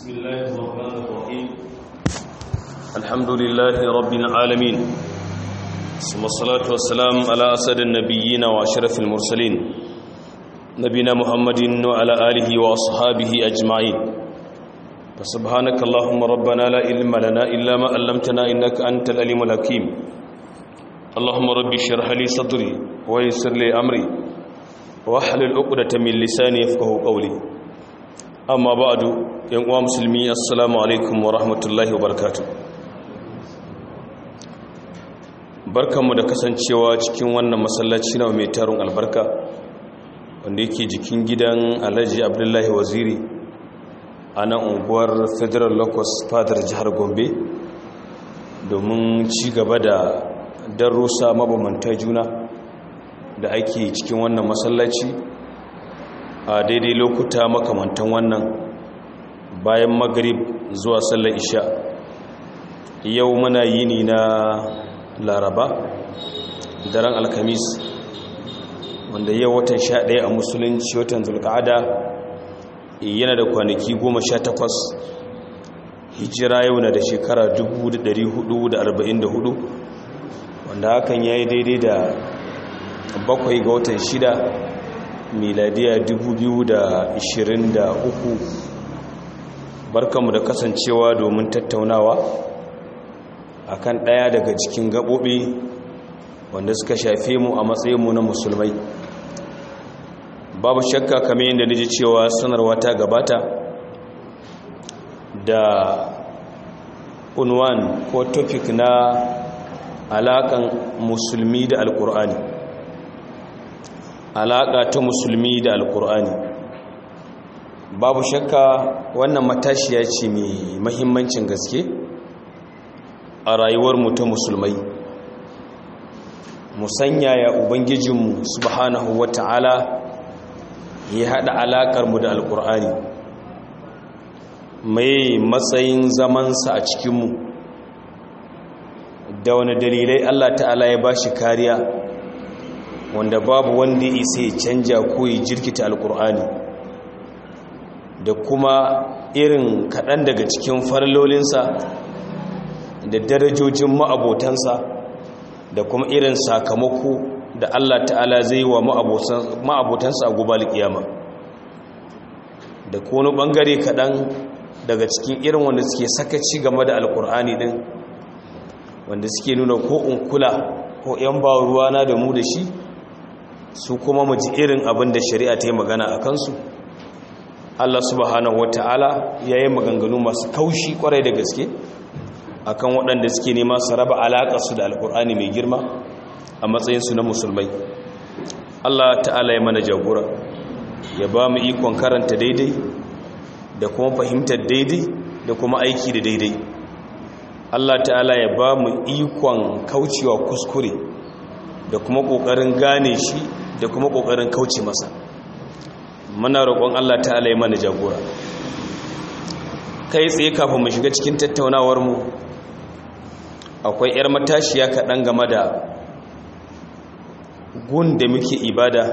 بسم الله الرحمن الرحيم الحمد لله رب العالمين ثم الصلاة والسلام على أسد النبيين وأشرف المرسلين نبينا محمد وعلى آله وأصحابه أجمعين فسبحانك اللهم ربنا لا علم لنا إلا ما علمتنا إنك أنت العليم الحكيم اللهم رب اشرح لي صدري ويسر لي أمري واحلل عقدة من لساني يفقه قولي amma ba'adu yan uwa musulmi assalamu alaikum wa rahmatullahi wa barakatuh barkanmu da kasancewa cikin wannan masallaci na mai tarun albarka wanda yake jikin gidan alhaji abdullahi waziri a nan unguwar federal locus fadar jihar gombe domin ci gaba da darussa mabamanta juna da ake cikin wannan masallaci a daidai lokuta makamantan wannan bayan magrib zuwa sallar isha yau muna yini na laraba daren alkamis wanda yau watan sha ɗaya a musulunci watan zulka'ada yana da kwanaki goma sha takwas hijira yau na da shekara 1444 wanda hakan ya yi daidai da bakwai ga watan shida miladiya 2023 barkanmu da kasancewa domin tattaunawa akan ɗaya daga cikin gaɓoɓi wanda suka shafe mu a matsayinmu na musulmai babu shakka kamar yadda niji cewa sanarwa ta gabata da unwan ko topic na alaƙan musulmi da alƙur'ani alaƙa ta musulmi da alƙur'ani babu shakka wannan matashiya ce mai mahimmancin gaske a rayuwarmu ta musulmai musanya ya ubangijinmu subhanahu wata'ala ya haɗa alaƙarmu da alƙur'ani mai matsayin zamansa a cikinmu da wani dalilai allah ta'ala ya ba shi kariya wanda babu wanda ya isa ya canja ko ya jirkita alkur'ani da kuma irin kaɗan daga cikin farlolinsa da darajojin ma'abotansa da kuma irin sakamako da Allah ta'ala zai wa ma'abotansa a gubal kiyama da kone ɓangare kaɗan daga cikin irin wanda suke sakaci game da alkur'ani ɗin wanda suke nuna ko unkula ko 'yan ba ruwana da mu da shi su kuma mu ji irin abin da shari'a ta yi magana a kansu Allah subhanahu wata'ala ya yi maganganu masu kaushi kwarai da gaske akan waɗanda suke nema su raba alaƙarsu da alƙur'ani mai girma a matsayinsu na musulmai Allah ta'ala ya mana jagora ya ba mu ikon karanta daidai da kuma fahimtar daidai da kuma aiki da daidai Allah ta'ala ya ba mu ikon kaucewa kuskure da kuma ƙoƙarin gane shi da kuma ƙoƙarin kauce masa muna roƙon Allah ta'ala ya mana jagora kai tsaye kafin mu shiga cikin tattaunawar mu akwai 'yar matashiya kaɗan game da gun da muke ibada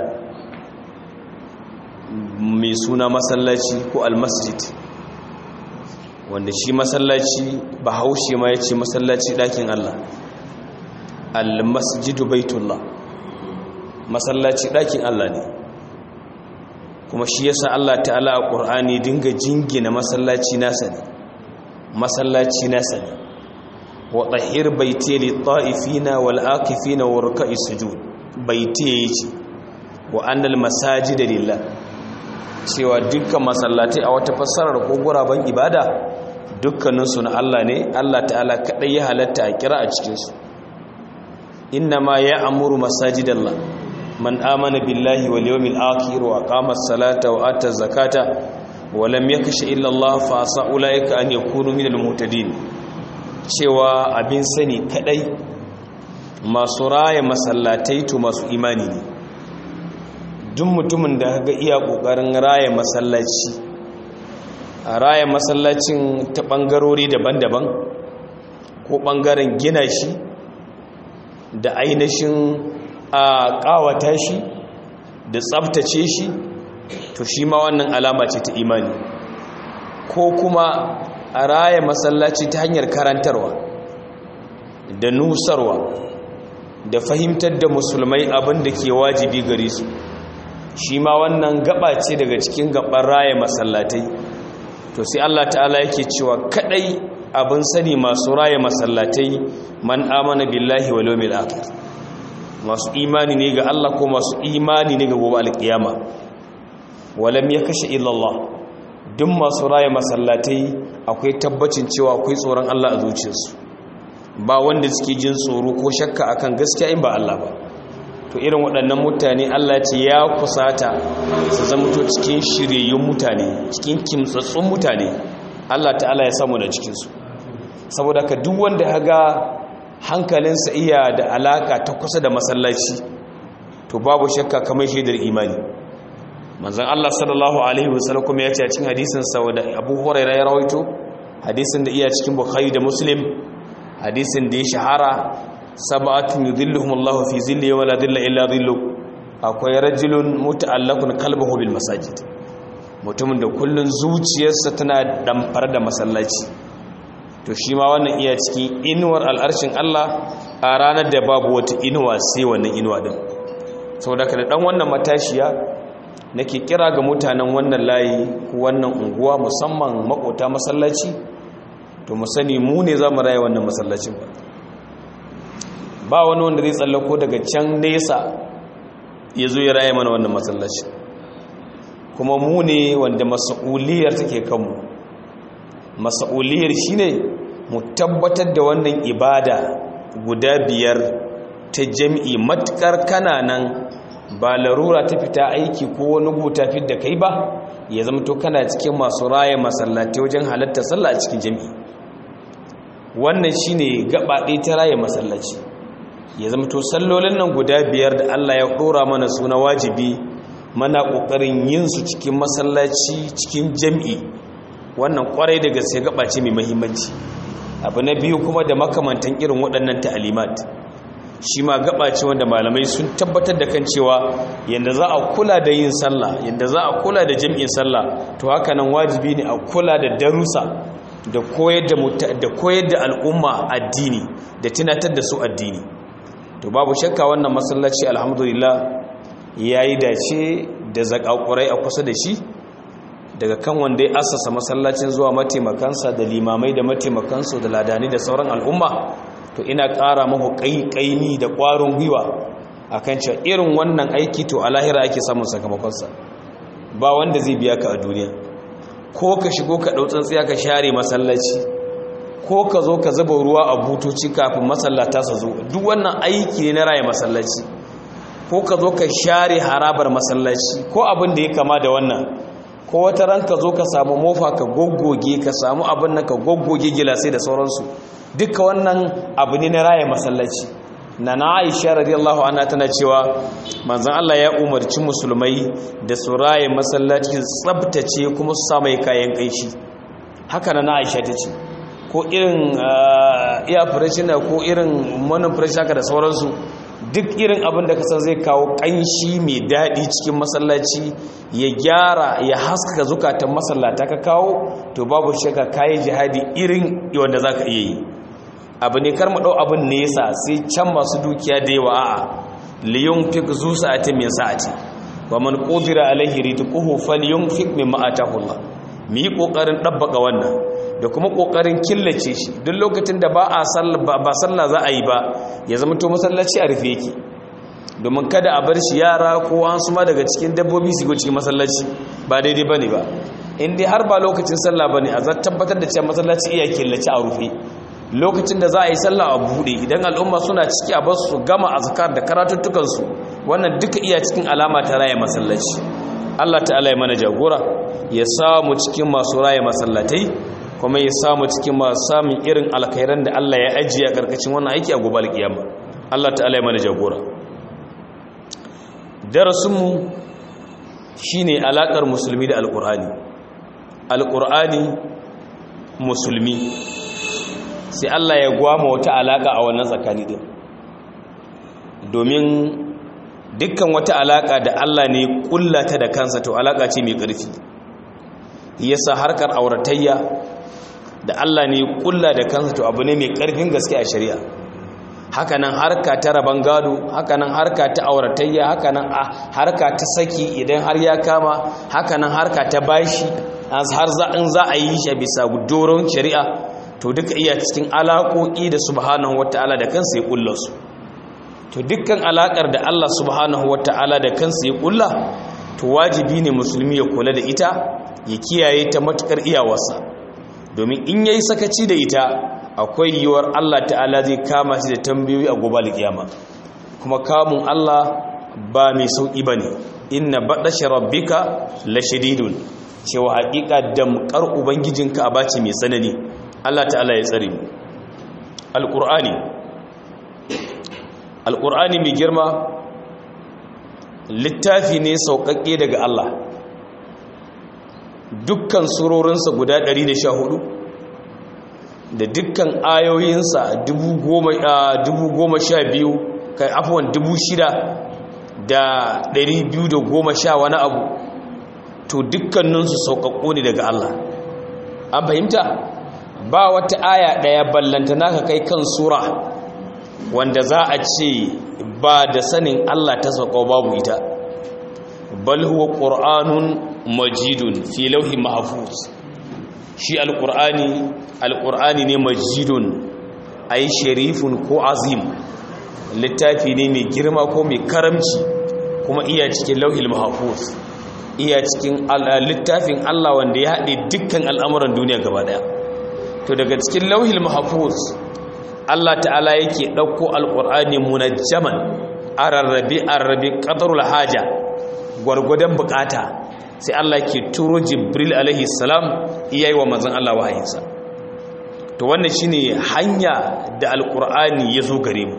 mai suna masallaci ko almasjid wanda shi masallaci ba haushe ma ya ce masallaci ɗakin Allah almasjidu baitullah masallaci ɗakin Allah ne kuma shi yasa Allah ta'ala a ƙur'ani dinga jingina masallaci nasa ne masallaci nasa ne wa ɗahir baite li ta'ifina wal akifina wa ruk'i sujud baite yace wa annal masajida lillah cewa dukkan masallatai a wata fassarar ko guraben ibada dukkaninsu na Allah ne Allah ta'ala kadai ya halatta a kira a cikin su إنما يأمر مساجد الله من آمن بالله واليوم الآخر وأقام الصلاة وآتى الزكاة ولم يكش إلا الله فعسى أولئك أن يكونوا من المهتدين cewa abin sani kadai masu raya masallatai to masu imani ne duk mutumin da ga iya kokarin raya masallaci a raya masallacin ta bangarori daban-daban ko bangaren gina shi da ainihin a kawata shi da tsabtace shi to shi ma wannan alama ce ta imani ko kuma a raya masallaci ta hanyar karantarwa da nusarwa da fahimtar da musulmai abin da ke wajibi gare su shi ma wannan gaba ce daga cikin gaban raya masallatai to sai Allah ta'ala yake cewa kadai abin sani masu raya masallatai man amana billahi wal yawmil akhir masu imani ne ga Allah ko masu imani ne ga gobe alkiyama walam yakasha illa Allah duk masu raya masallatai akwai tabbacin cewa akwai tsoron Allah a zuciyarsu ba wanda suke jin tsoro ko shakka akan gaskiya in ba Allah ba to irin waɗannan mutane Allah ce ya kusata su zamto cikin shiryayyun mutane cikin kimtsatsun mutane Allah ta'ala ya samu da cikinsu saboda ka duk wanda haga hankalinsa iya da alaka ta kusa da masallaci to babu shakka kamar shaidar imani manzon Allah sallallahu alaihi wasallam kuma ya ce a cikin hadisin sa da Abu Hurairah ya rawaito hadisin da iya cikin Bukhari da Muslim hadisin da ya shahara sab'atun yudhilluhum Allahu fi zilli wa la dhilla illa dhillu akwai rajulun muta'allaqun qalbuhu bil masajid mutumin da kullun zuciyarsa tana damfar da masallaci to shi ma wannan iya cikin inuwar al'arshin Allah a ranar da babu wata inuwa sai wannan inuwa din saboda ka da dan wannan matashiya nake kira ga mutanen wannan layi ko wannan unguwa musamman makota masallaci to mu sani mu ne za mu raya wannan masallacin ba ba wani wanda zai tsallako daga can nesa ya zo ya raya mana wannan masallaci kuma mu ne wanda mas'uliyar take kanmu mas'uliyar shine mu tabbatar da wannan ibada guda biyar ta jami'i matukar kananan ba larura ta fita aiki ko wani guta fit da kai ba ya zama to kana cikin masu raya masallatai wajen halatta sallah a cikin jami'i wannan shine gaba ɗaya ta raya masallaci ya zama to sallolin nan guda biyar da Allah ya ɗora mana suna wajibi mana ƙoƙarin yin su cikin masallaci cikin jami'i wannan ƙwarai da gaske gaba ce mai muhimmanci abu na biyu kuma da makamantan irin waɗannan ta'alimat shi ma gaba ce wanda malamai sun tabbatar da kan cewa yadda za a kula da yin sallah yadda za a kula da jam'in sallah to haka nan wajibi ne a kula da darussa da koyar da da koyar da al'umma addini da tunatar da su addini to babu shakka wannan masallaci alhamdulillah yayi dace da zakakurai a kusa da shi daga kan wanda ya assasa masallacin zuwa mataimakansa da limamai da mataimakansu da ladani da sauran al'umma to ina ƙara mahu ƙaiƙaimi da ƙwarin gwiwa a kan cewa irin wannan aiki to a lahira ake samun sakamakonsa ba wanda zai biya ka a duniya ko ka shigo ka ɗau tsantsiya ka share masallaci ko ka zo ka zuba ruwa a butoci kafin masallata su zo duk wannan aiki ne na raya masallaci ko ka zo ka share harabar masallaci ko abin da ya kama da wannan ko wata ran ka zo ka samu mofa ka goggoge ka samu abin nan ka goggoge gilasai da sauransu duka wannan abu ne na raya masallaci na na aisha radiyallahu anha tana cewa manzon Allah ya umarci musulmai da su raya masallaci tsabtace kuma su samu kayan kanshi haka na aisha ta ce ko irin iya farashina ko irin manin farashi haka da sauransu duk irin abin da kasan zai kawo kanshi mai daɗi cikin masallaci ya gyara ya haskaka zukatan masallata ka kawo to babu shaka kayi jihadi irin wanda za ka iya yi abu ne kar mu ɗau abin nesa sai can masu dukiya da yawa a'a liyun fik zu sa'atin min sa'ati wa man qudira alaihi rizquhu falyunfik mimma atahu Allah mu yi kokarin dabbaka wannan da kuma kokarin killace shi duk lokacin da ba a sallah ba sallah za a yi ba ya zama to masallaci a rufe yake domin kada a bar shi yara ko an suma daga cikin dabbobi su go cikin masallaci ba daidai bane ba in dai har ba lokacin sallah bane a zan tabbatar da cewa masallaci iya killace a rufe lokacin da za a yi sallah a buɗe idan al'umma suna ciki a basu su gama azkar da karatuttukansu wannan duka iya cikin alama ta raya masallaci Allah ta'ala ya mana jagora ya samu cikin masu raya masallatai kuma ya samu cikin masu samun irin alkhairan da Allah ya ajiye a karkashin wannan aiki a gobe alkiyama Allah ta'ala ya mana jagora darasinmu shine alakar musulmi da alqur'ani alqur'ani musulmi sai Allah ya gwama wata alaka a wannan tsakani din domin dukkan wata alaka da Allah ne kullata da kansa to alaka ce mai ƙarfi yasa harkar auratayya da Allah ne kulla da kansa to abu ne mai karfin gaske a shari'a hakanan harka ta raban gado hakanan harka ta auratayya hakanan harka ta saki idan har ya kama hakanan harka ta bashi har za in za a yi shi bisa doron shari'a to duka iya cikin alaƙoƙi da subhanahu wata'ala da kansa ya kulla su to dukkan alaƙar da Allah subhanahu wata'ala da kansa ya kulla to wajibi ne musulmi ya kula da ita ya kiyaye ta matukar iyawarsa domin in yayi sakaci da ita akwai yiwuwar Allah ta'ala zai kama shi da tambayoyi a gobe kiyama kuma kamun Allah ba mai sauki bane inna badashi rabbika lashadidun cewa haƙiƙa damkar ubangijinka a bace mai tsanani Allah ta'ala ya tsare mu alqur'ani alqur'ani mai girma littafi ne sauƙaƙe daga Allah dukkan surorinsa guda 114 da dukkan ayoyinsa 10,012 kai afuwan 6,210 wani abu to dukkaninsu sauƙaƙo ne daga Allah an fahimta ba wata aya ɗaya ballanta naka kai kan sura wanda za a ce ba da sanin Allah ta sauƙo babu ita bal huwa qur'anun majidun fi lauhi mahfuz shi alqur'ani alqur'ani ne majidun ay sharifun ko azim littafi ne mai girma ko mai karamci kuma iya cikin lauhil mahfuz iya cikin littafin Allah wanda ya haɗe dukkan al'amuran duniya gaba daya to daga cikin lauhil mahfuz Allah ta'ala yake ɗauko alƙur'ani munajjaman a rarrabe a rarrabe ƙadarul haja gwargwadon bukata sai Allah ke turo jibril alaihi salam iya yi wa manzan Allah wahayinsa to wannan shine hanya da alƙur'ani ya zo gare mu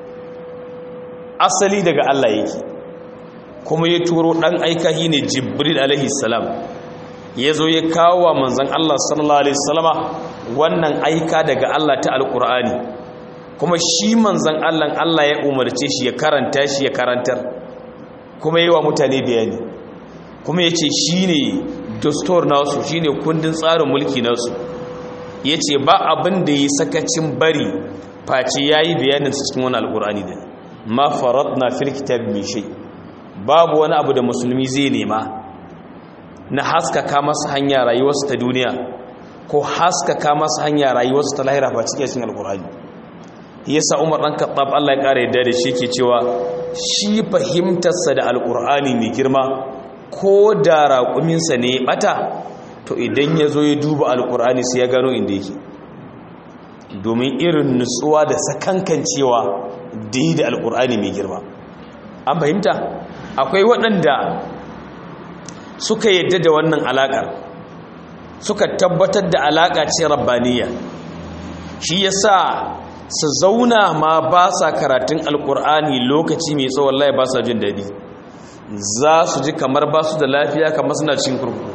asali daga Allah yake kuma ya turo ɗan aika shi ne jibril alaihi salam ya zo ya kawo wa manzan Allah sallallahu alaihi salama wannan aika daga Allah ta alƙur'ani kuma shi manzan Allah Allah ya umarce shi ya karanta shi ya karantar kuma yi wa mutane bayani kuma ya ce shi ne dastor nasu shi ne kundin tsarin mulki nasu ya ce ba abin da yi sakacin bari face ya yi bayanin su cikin wani alkur'ani da ma farat na firkitar mishai babu wani abu da musulmi zai nema na haskaka masa hanya rayuwarsu ta duniya ko haskaka masa hanya rayuwarsu ta lahira ba cikin alkur'ani yasa Umar dan Khattab Allah ya kare yadda da shi ke cewa shi fahimtarsa da alkur'ani mai girma ko da raƙuminsa ne ya bata to idan ya zo ya duba alkur'ani sai ya gano inda yake domin irin nutsuwa da sakankancewa da yi da alkur'ani mai girma an fahimta akwai waɗanda suka yadda da wannan alaƙar suka tabbatar da alaƙa ce rabbaniya shi yasa su zauna ma ba sa karatun alkur'ani lokaci mai tsawon laye ba sa jin daɗi za su ji kamar ba su da lafiya kamar suna cikin kurkuku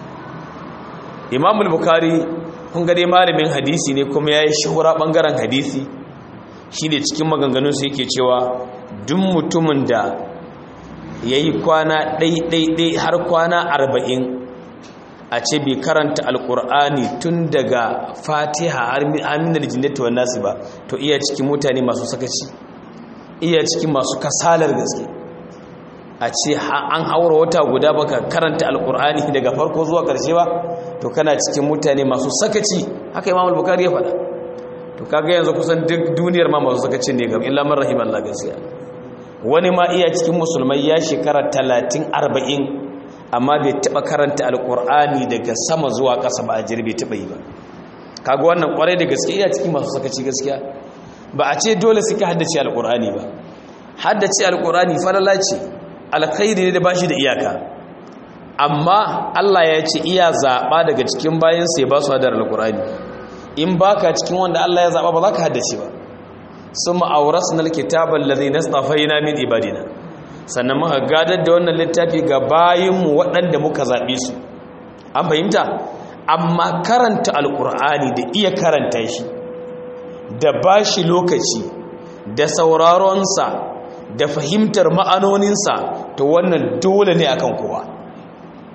imamul bukari kun gade malamin hadisi ne kuma ya yi shahura ɓangaren hadisi shi ne cikin maganganunsu yake cewa duk mutumin da ya yi kwana ɗaiɗaiɗai har kwana arba'in a ce bai karanta alkur'ani tun daga fatiha har aminar jinnatu wa nasu ba to iya cikin mutane masu sakaci iya cikin masu kasalar gaske a ce an haura wata guda baka karanta alkur'ani daga farko zuwa karshe ba to kana cikin mutane masu sakaci haka imam al-bukhari ya faɗa to kaga yanzu kusan duk duniyar ma masu sakacin ne gam illa man rahimallahu gaskiya wani ma iya cikin musulmai ya shekara 30 40 amma bai taba karanta alkur'ani daga sama zuwa ƙasa ba a jirbe taba yi ba kaga wannan kwarai da gaske iya cikin masu sakaci gaskiya ba a ce dole suke haddace alkur'ani ba haddace alkur'ani falala ce alkhairi ne da bashi da iyaka amma Allah ya ce iya zaɓa daga cikin bayan sai ba su hadar alkur'ani in baka cikin wanda Allah ya zaɓa ba za ka haddace ba sun ma'aurasna alkitaban ladhi nastafaina min ibadina sannan muka gadar da wannan littafi ga bayinmu waɗanda muka zaɓe su an fahimta amma karanta alƙur'ani da iya karanta shi da ba shi lokaci da sauraronsa da fahimtar ma'anoninsa to wannan dole ne akan kowa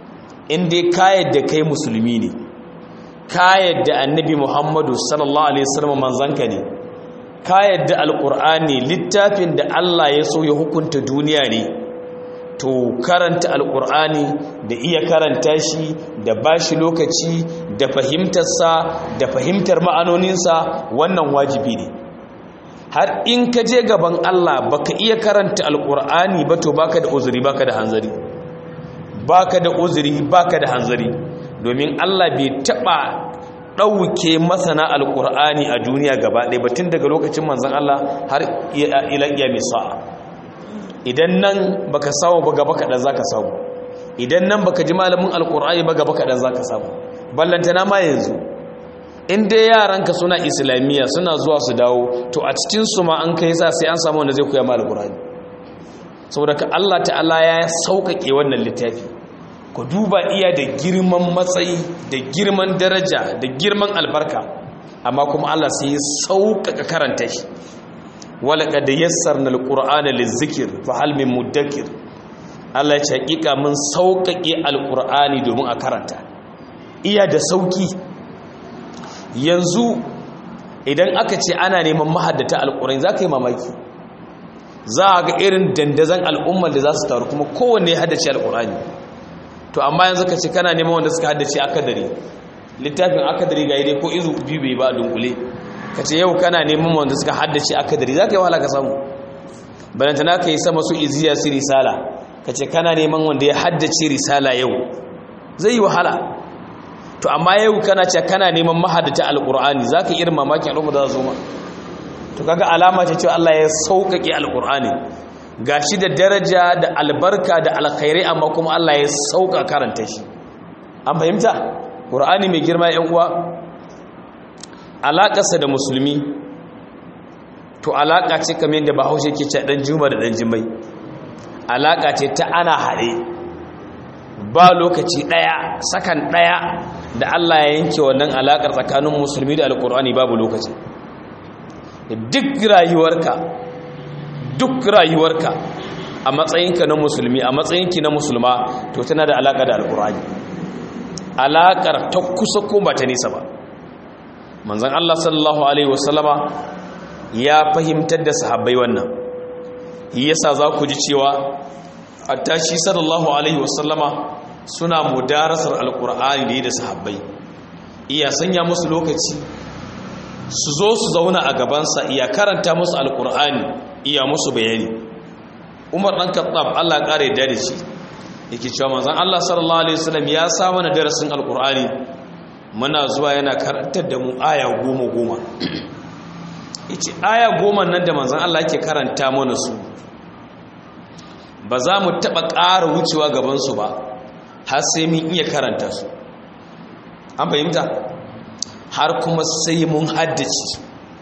in dai ka yadda kai musulmi ne ka yadda annabi muhammadu sallallahu alaihi wasallam manzanka ne ka yadda alqur'ani littafin da Allah ya so ya hukunta duniya ne to karanta alqur'ani da iya karanta shi da bashi lokaci da fahimtarsa da fahimtar ma'anoninsa wannan wajibi ne har in ka je gaban Allah baka iya karanta alqur'ani ba to baka da uzuri baka da hanzari baka da uzuri baka da hanzari domin Allah bai taba dauke masana alqur'ani a duniya gaba ɗaya ba tun daga lokacin manzon Allah har ila iyami sa'a idan nan baka samu ba gaba kadan zaka samu idan nan baka ji malamin alqur'ani ba gaba kadan zaka samu ballantana ma yanzu in dai yaranka suna islamiyya suna zuwa su dawo to a cikin su ma an kai sa sai an samu wanda zai koya ma alqur'ani saboda ka Allah ta'ala ya sauƙaƙe wannan littafi ku duba iya da girman matsayi da girman daraja da girman albarka amma kuma Allah sai ya sauƙaƙa karanta shi wala qad yassarna alqur'ana lizikr fa hal min mudakkir Allah ya ce hakika mun sauƙaƙe alqur'ani domin a karanta iya da sauki yanzu idan aka ce ana neman mahaddata alqur'ani zaka yi mamaki za a ga irin dandazon al'ummar da za su taru kuma kowanne ya haddace al'urani to amma yanzu ka ce kana neman wanda suka haddace akadari littafin akadari ga dai ko izu biyu bai ba dunkule ka ce yau kana neman wanda suka haddace akadari za ka yi wahala ka samu balantana ka yi sama su iziya su risala ka ce kana neman wanda ya haddace risala yau zai yi wahala to amma yau kana ce kana neman mahaddace al'urani za ka irin mamakin al'ummar da za su ma to kaga alama ce cewa Allah ya sauƙaƙe alƙur'ani gashi da daraja da albarka da alkhairai amma kuma Allah ya sauƙa karanta shi an fahimta ƙur'ani mai girma yan uwa alaƙarsa da musulmi to alaƙa ce kamar yadda bahaushe ke ce ɗan juma da ɗan jimai alaƙa ce ta ana haɗe ba lokaci ɗaya sakan ɗaya da Allah ya yanke wannan alaƙar tsakanin musulmi da alƙur'ani babu lokaci duk rayuwarka duk rayuwarka a matsayinka na musulmi a matsayinki na musulma to tana da alaƙa da alƙur'ani alaƙar ta kusa ko ba ta nisa ba manzon Allah sallallahu alaihi wasallama ya fahimtar da sahabbai wannan yasa za ku ji cewa attashi sallallahu alaihi wasallama suna mudarasar alƙur'ani da sahabbai iya sanya musu lokaci su zo su zauna a gabansa iya karanta musu alkur'ani iya musu bayani umar ɗan kattab allah ƙara yadda da shi yake cewa manzan allah sallallahu alaihi wasallam ya sa mana darasin alkur'ani muna zuwa yana karantar da mu aya goma goma yace aya goma nan da manzan allah yake karanta mana su ba za mu taɓa ƙara wucewa gabansu ba har sai mun iya karanta su an fahimta har kuma sai mun haddace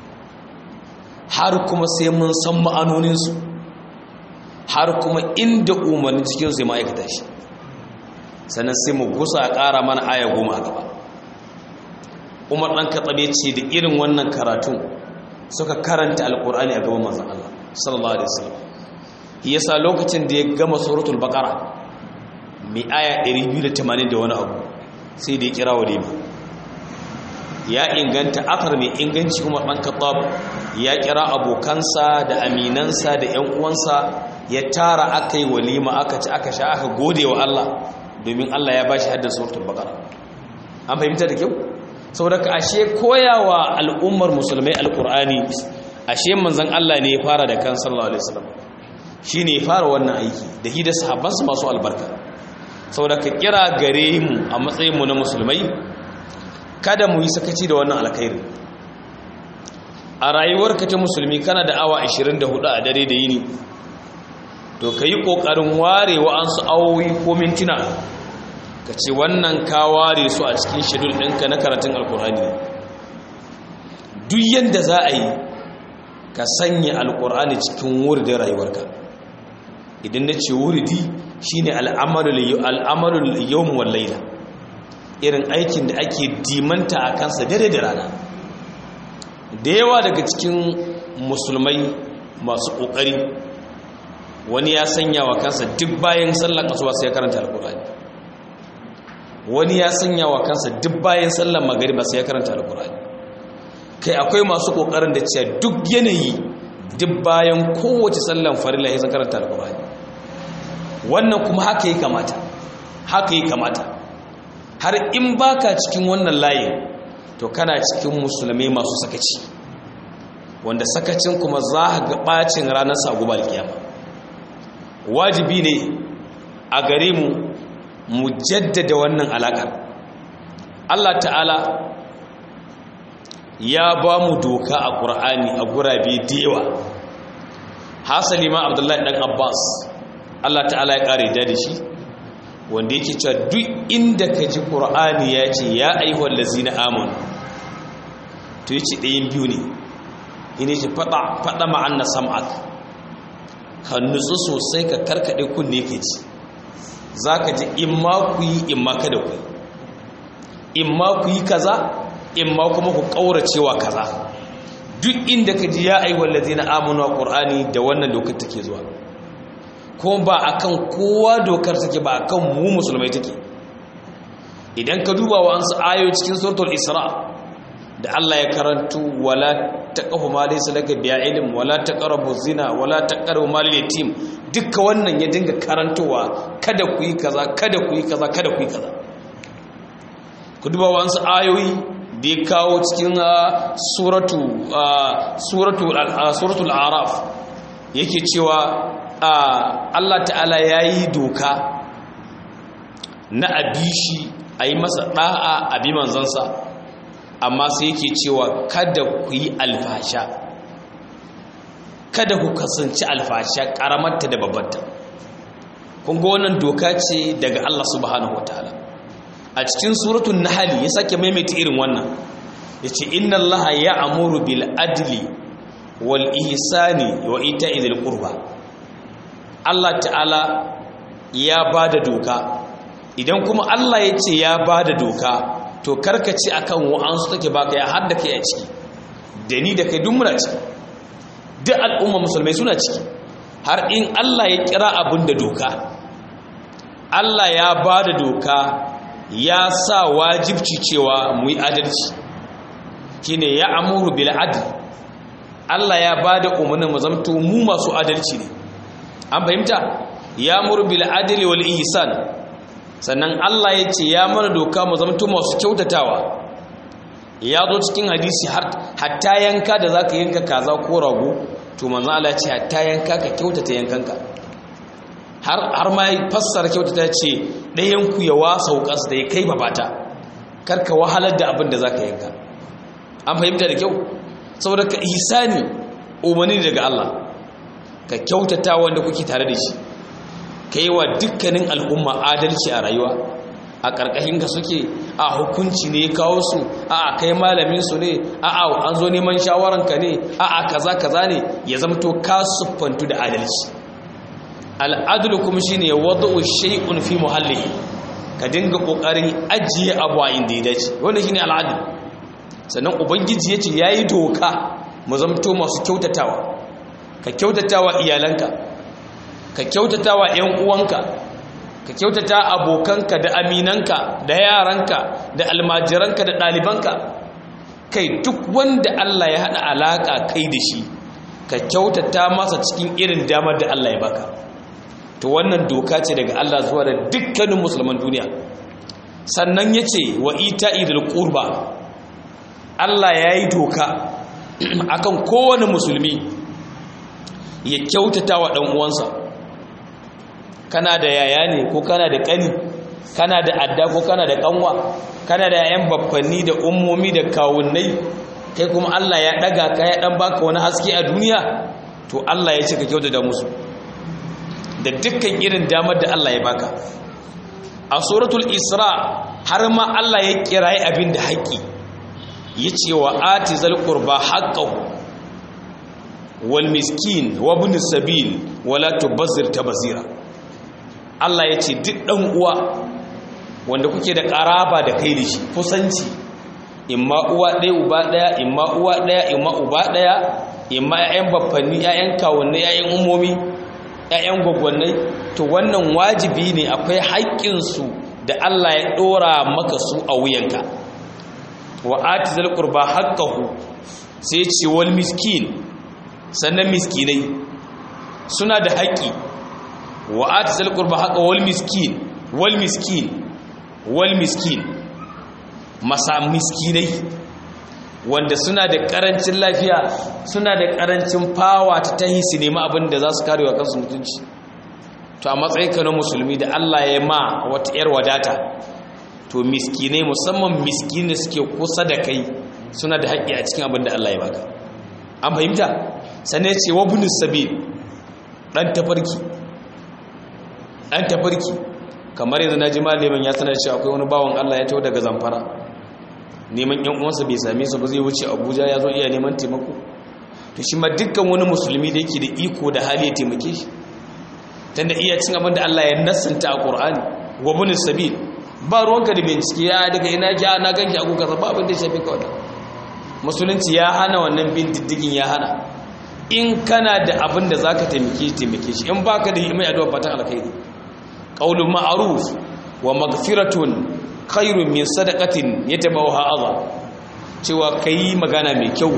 har kuma sai mun san ma'anoninsu har kuma inda umarni cikin zai ma'aikata shi sannan sai mu gusa a ƙara mana aya goma a gaba umar ɗan katsabe ce da irin wannan karatun suka karanta alƙur'ani a gaban manzan Allah sallallahu alaihi wasallam yasa lokacin da ya gama suratul baqara mai aya 280 da wani abu sai da ya kira walima ya inganta akar mai inganci umar ɗan kattab ya kira abokansa da aminansa da ‘yan uwansa ya tara aka yi walima aka ci aka sha aka gode wa Allah domin Allah ya ba shi haddar suratul baqara an fahimta da kyau saboda ka ashe koyawa al'ummar musulmai alqur'ani ashe manzon Allah ne ya fara da kan sallallahu alaihi wasallam shine ya fara wannan aiki da hi da sahabbansa masu albarka saboda ka kira gare mu a matsayin mu na musulmai kada mu yi sakaci da wannan alkhairi a rayuwarka ta musulmi kana da awa 24 a dare da yini to ka yi ƙoƙarin ware wa'ansu awowi ko mintuna ka ce wannan ka ware su a cikin shedul ɗinka na karatun alkur'ani duk yadda za a yi ka sanya alkur'ani cikin wuridin rayuwarka idan na ce wuridi shine al'amalul yawon wallaila irin aikin da ake dimanta a kansa dare da rana da yawa daga cikin musulmai masu ƙoƙari wani ya sanya wa kansa duk bayan sallar asuba sai ya karanta alkur'ani wani ya sanya wa kansa duk bayan sallar magariba sai ya karanta alkur'ani kai akwai masu kokarin da cewa duk yanayi duk bayan kowace sallar farilla ya karanta alkur'ani wannan kuma haka yi kamata haka yi kamata har in baka cikin wannan layin to kana cikin musulmai masu sakaci wanda sakacin kuma za a ga bacin ranar sagubar kiyama wajibi ne a gare mu mu jaddada wannan alakar Allah ta'ala ya ba mu doka a ƙur'ani a gurabe da yawa hasali ma abdullahi ɗan abbas Allah ta'ala ya ƙare da shi wanda yake cewa duk inda ka ji ƙur'ani ya ce ya aihuwar lazina amon to yi ce ɗayin biyu ne ina ce faɗa ma'an na sam'ak ka nutsu sosai ka karkaɗe kunne ke ci za ka ji in ma ku yi in ma kada ku yi in ma ku yi kaza in ma kuma ku ƙauracewa kaza duk inda ka ji ya aihuwar lazina amon wa ƙur'ani da wannan dokar take zuwa kuma ba akan kowa dokar take ba akan mu musulmai take idan ka duba wa ansu ayo cikin suratul isra da Allah ya karantu wala taqafu ma laysa laka bi ilm wala taqrabu zina wala taqrabu mal yatim duka wannan ya dinga karantowa kada ku yi kaza kada ku yi kaza kada ku yi kaza ku duba wa ansu ayoyi da ya kawo cikin suratu suratu suratul araf yake cewa Allah ta'ala ya yi doka na abishi a yi masa ɗa'a abi manzansa amma sai yake cewa kada ku yi alfasha kada ku kasance alfasha ƙaramarta da babbanta kunga wannan doka ce daga Allah subhanahu wataala a cikin suratun nahali ya sake maimaita irin wannan ya ce inna allaha ya amuru bil adli wal ihsani wa ita'i dhil qurba Allah ta'ala ya ba da doka idan kuma Allah ya ce ya ba da doka to karkaci akan wa'ansu take baka ya hadda kai a ciki da ni da kai duk muna ciki duk al'umma musulmai suna ciki har in Allah ya kira abin da doka Allah ya ba da doka ya sa wajibci cewa mu yi adalci shine ya amuru bil adl Allah ya ba da umarnin mu zamto mu masu adalci ne an fahimta ya murbil adli wal ihsan sannan Allah ya ce ya mana doka mu zamto masu kyautatawa ya zo cikin hadisi hatta yanka da zaka yanka kaza ko rago to manzo Allah ya ce hatta yanka ka kyautata yankanka har har ma fassara kyautata ce ɗayan ku ya wasa wukas da ya kai babata karka wahalar da abin da zaka yanka an fahimta da kyau saboda ka ihsani umarni daga Allah ka kyautata wanda kuke tare da shi ka yi wa dukkanin al'umma adalci a rayuwa a ƙarƙashin ka suke a hukunci ne kawo su a a kai malamin su ne a a an zo neman shawaranka ne a a kaza kaza ne ya zamto ka siffantu da adalci al'adulu kuma shine ya wadda shay'un fi muhallihi ka dinga ƙoƙarin ajiye abu a inda ya dace wanda shine al'adul sannan ubangiji ya ce ya yi doka mu zamto masu kyautatawa ka kyautata wa iyalanka ka kyautata wa ‘yan uwanka ka kyautata abokanka da aminanka da yaranka da almajiranka da ɗalibanka kai duk wanda Allah ya haɗa alaƙa kai da shi ka kyautata masa cikin irin damar da Allah ya baka to wannan doka ce daga Allah zuwa da dukkanin musulman duniya sannan ya ce wa ita idil ƙurba Allah ya yi doka akan kowane musulmi ya kyautata wa ɗan uwansa kana da yaya ne ko kana da ƙani kana da adda ko kana da ƙanwa kana da yayan babbanni da ummomi da kawunnai kai kuma Allah ya ɗaga ka ya ɗan baka wani haske a duniya to Allah ya ce ka kyautata musu da dukkan irin damar da Allah ya baka a suratul isra har ma Allah ya kirayi abin da haƙƙi ya ce wa ati zal qurba haqqahu wal miskin wa ibn sabil wala tubazzir tabzira Allah ya ce duk dan uwa wanda kuke da karaba da kai da shi kusanci imma uwa ɗaya uba ɗaya imma uwa ɗaya imma uba ɗaya imma ƴaƴan baffanni ƴaƴan kawunni ƴaƴan ummomi ƴaƴan gwagwannai to wannan wajibi ne akwai haƙƙin su da Allah ya dora maka su a wuyanka wa atizal qurba haqqahu sai ce wal miskin sannan miskinai suna da haƙƙi wa atizal qurba haqqa wal miskin wal miskin wal miskin masa miskinai wanda suna da karancin lafiya suna da karancin fawa ta tahi su nemi abin da za su karewa kansu mutunci to a matsayin ka na musulmi da Allah ya ma wata yar wadata to miskinai musamman miskinai suke kusa da kai suna da haƙƙi a cikin abin da Allah ya baka an fahimta sannan ya ce wa bunus sabil dan tafarki dan tafarki kamar yanzu na ji malamin ya sanar cewa akwai wani bawan Allah ya taho daga zamfara neman yan uwansa bai same su ba zai wuce Abuja ya zo iya neman taimako to shi ma dukkan wani musulmi da yake da iko da hali ya taimake shi tunda iya cin abin da Allah ya nassanta a Qur'ani wa bunis sabil ba ruwanka da bincike ya daga ina ki na ganki a kuka ba abin da ya shafi ka wannan musulunci ya hana wannan bin diddigin ya hana in kana da abin da zaka taimake taimake shi in baka da mai addu'a fatan alkhairi qaulun ma'ruf wa maghfiratun khairun min sadaqatin yatabawha adha cewa kai magana mai kyau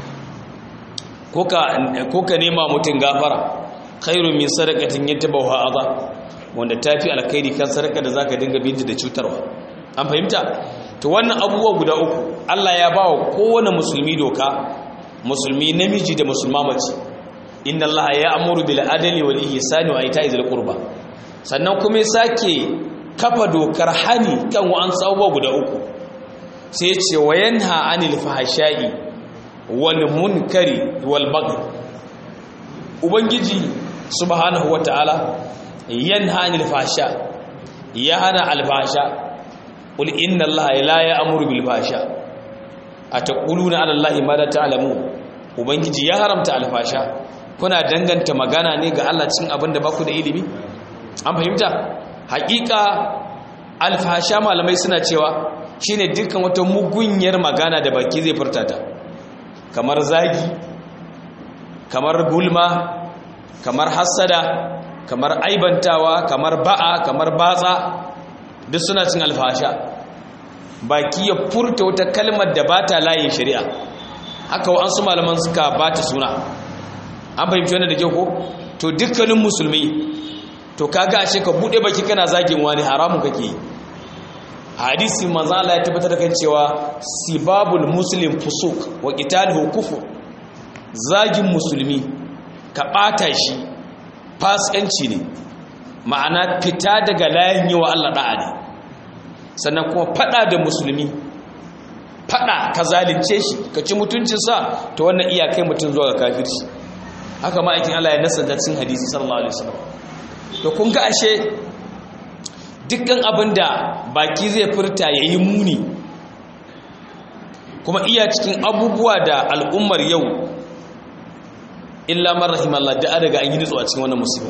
ko ka ko ka nema mutun gafara khairun min sadaqatin yatabawha adha wanda tafi alkhairi kan sadaka da zaka dinga binta da cutarwa an fahimta to wannan abubuwa guda uku Allah ya bawa kowane musulmi doka musulmi namiji da musulma mace inna Allah ya amuru bil adli wal ihsani wa ita'i dhil qurba sannan kuma sake kafa dokar hani kan wa'an abubuwa guda uku sai ce wa yanha anil fahsha'i wal munkari wal baghi ubangiji subhanahu wataala yanha anil fahsha ya hana al fahsha qul inna allaha la ya'muru bil fahsha ataquluna ala allahi ma la ta'lamun ubangiji ya haramta al fahsha kuna danganta magana ne ga Allah cin abin da baku da ilimi an fahimta hakika alfasha malamai suna cewa shine dukkan wata mugunyar magana da baki zai furta ta kamar zagi kamar gulma kamar hassada kamar aibantawa kamar ba'a kamar batsa duk suna cin alfasha baki ya furta wata kalmar da ba ta layin shari'a haka wa'ansu malaman suka ba ta suna an fahimci wannan da kyau ko to dukkanin musulmi to kaga ashe ka bude baki kana zagin wani haramun kake yi hadisi manzo Allah ya tabbatar da kan cewa sibabul muslim fusuk wa qitaluhu kufur zagin musulmi ka bata shi fasikanci ne ma'ana fita daga layin yi wa Allah da'a ne sannan kuma fada da musulmi fada ka zalunce shi ka ci mutuncinsa to wannan iyakai mutum zuwa ga kafirci haka ma'aikin Allah ya nasa cikin hadisi sallallahu alaihi wasallam to kun ga ashe dukkan abin da baki zai furta ya yi muni kuma iya cikin abubuwa da al'ummar yau illa man rahimallah da daga an yi nutsuwa cikin wannan musiba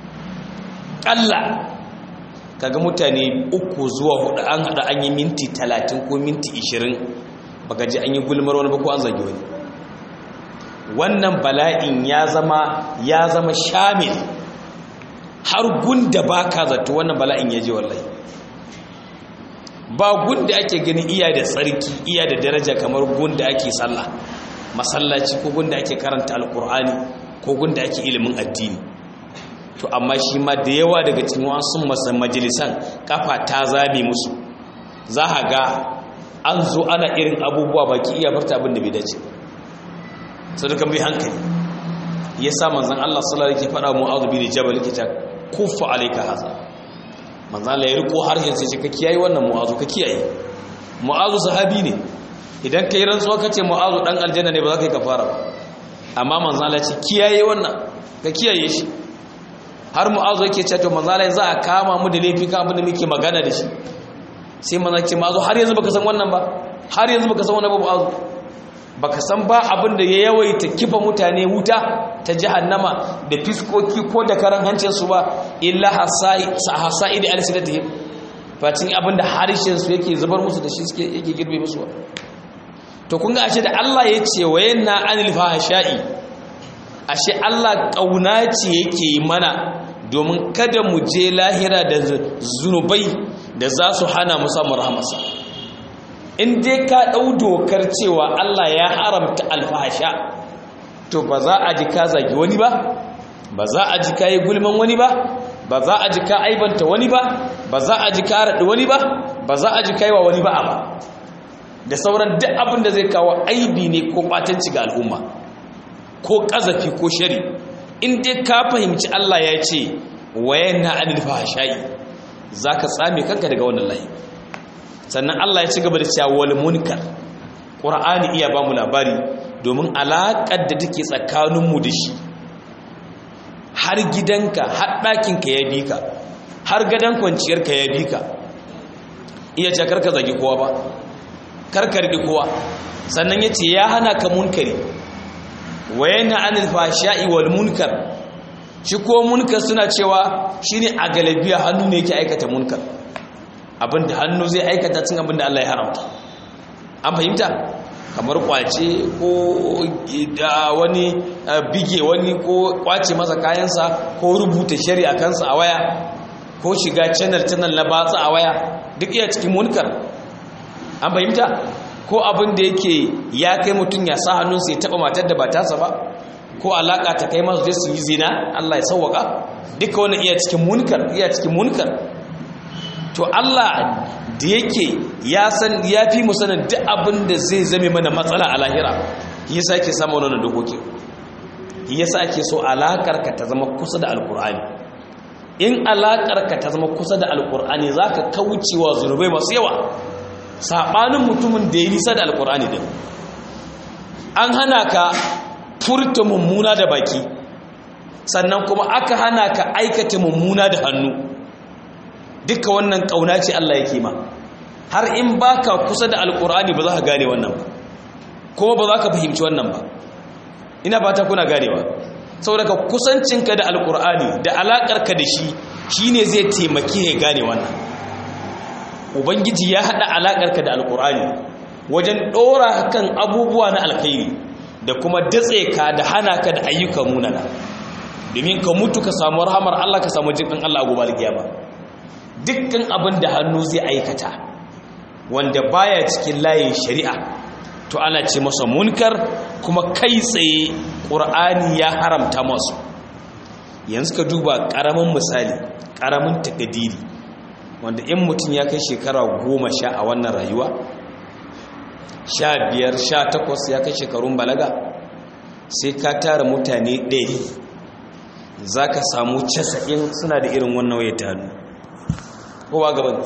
ƙalla kaga mutane uku zuwa hudu an hada an yi minti talatin ko minti ishirin baka ji an yi gulmar wani ba ko an zagi wani wannan bala'in ya zama ya zama shamil har gunda ba ka zato wannan bala'in ya je wallahi ba gunda ake gani iya da tsarki iya da daraja kamar gunda ake sallah masallaci ko gunda ake karanta alkur'ani ko gunda ake ilimin addini to amma shi ma da yawa daga cikin wasu majalisan kafa ta zame musu za a ga an zo ana irin abubuwa baki iya farta abin da bai dace sadakan bai hankali ya sa manzan Allah sallallahu alaihi faɗa mu'adhu bin jabal kita kuffa alayka haza manzan Allah ya riko harshen sai ka kiyaye wannan mu'adhu ka kiyaye mu'adhu sahabi ne idan kai rantsuwa kace mu'adhu dan aljanna ne ba za ka yi kafara ba amma manzan Allah ya ce kiyaye wannan ka kiyaye shi har mu'adhu yake ce to manzan Allah za a kama mu da laifi kan abin da muke magana da shi sai manzan ce mu'adhu har yanzu baka san wannan ba har yanzu baka san wannan ba mu'adhu baka san ba abin da ya yawaita kifa mutane wuta ta jahannama da fiskoki ko da karan hancinsu ba illa hasa'id alsidatihim fatin abin da harshen su yake zubar musu da shi suke yake girbe musu to kun ga ashe da Allah ya ce wa yanna anil fahsha'i ashe Allah kauna ce yake yi mana domin kada mu je lahira da zunubai da za su hana mu samun rahamarsa in dai ka ɗau dokar cewa Allah ya haramta alfahasha to ba za a ji ka zagi wani ba ba za a ji ka yi gulman wani ba ba za a ji ka aibanta wani ba ba za a ji ka raɗi wani ba ba za a ji ka yi wa wani ba a ba da sauran duk abin da zai kawo aibi ne ko ɓatanci ga al'umma ko ƙazafi ko shari in dai ka fahimci Allah ya ce wayan na anil fahasha'i za ka tsame kanka daga wannan layi sannan Allah ya ci gaba da cewa wal munkar Qur'ani iya ba mu labari domin alaƙar da take tsakaninmu da shi har gidanka har ɗakinka ya bi ka har gadon kwanciyarka ya bi ka iya ce karka zagi kowa ba karka riƙi kowa sannan ya ce ya hana ka munkari wayan anil fahasha'i wal munkar shi ko munkar suna cewa shine a galabiya hannu ne yake aikata munkar abinda hannu zai aikata cin abinda Allah ya haramta an fahimta kamar kwace ko da wani bige wani ko kwace masa kayansa ko rubuta shari'a kansa a waya ko shiga channel channel na batsa a waya duk iya cikin munkar an fahimta ko abin da yake ya kai mutum ya sa hannunsa ya taba matar da ba tasa ba ko alaka ta kai masu su yi zina Allah ya sauwaka duka wani iya cikin munkar iya cikin munkar to Allah da yake ya san ya fi mu sanin duk abin da zai zame mana matsala a lahira yasa yake samu wannan dokoki yasa ake so alakar ka ta zama kusa da alkur'ani in alakar ka ta zama kusa da alkur'ani zaka kaucewa zunubai masu yawa sabanin mutumin da ya nisa da alkur'ani din an hana ka furta mummuna da baki sannan kuma aka hana ka aikata mummuna da hannu duka wannan kauna ce Allah yake ma har in baka kusa da alkur'ani ba za ka gane wannan ba kuma ba za ka fahimci wannan ba ina fata kuna ganewa saboda kusancinka da alkur'ani da alakarka da shi shine zai taimake ya gane wannan ubangiji ya hada alakarka da alkur'ani wajen dora kan abubuwa na alkhairi da kuma datse ka da hana ka da ayyukan munana domin ka mutu ka samu rahamar Allah ka samu jikin Allah a gobe alkiyama dukkan abin da hannu zai aikata wanda baya cikin layin shari'a to ana ce masa munkar kuma kai tsaye ƙur'ani ya haramta masu yanzu ka duba ƙaramin misali ƙaramin takadiri wanda in mutum ya kai shekara goma sha a wannan rayuwa sha biyar sha takwas ya kai shekarun balaga sai ka tara mutane ɗari za ka samu casa'in suna da irin wannan waya ta hannu kowa gaban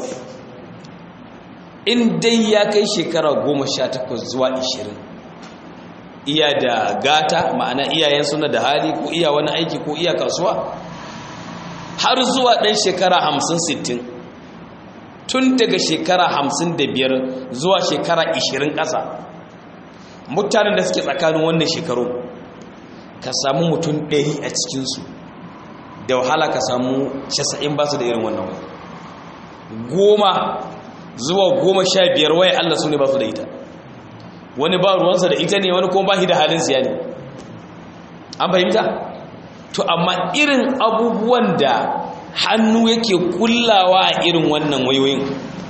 in dai ya kai shekara goma sha takwas zuwa ishirin iya da gata ma'ana iyayen suna da hali ko iya wani aiki ko iya kasuwa har zuwa ɗan shekara hamsin sittin tun daga shekara hamsin da biyar zuwa shekara ishirin ƙasa mutanen da suke tsakanin wannan shekaru ka samu mutum ɗari a cikinsu da wahala ka samu casa'in ba su da irin wannan wani goma zuwa goma sha biyar waya Allah su ne ba su da ita wani ba ruwansa da ita ne wani kuma ba shi da halin siya ne an fahimta to amma irin abubuwan da hannu yake kullawa a irin wannan wayoyin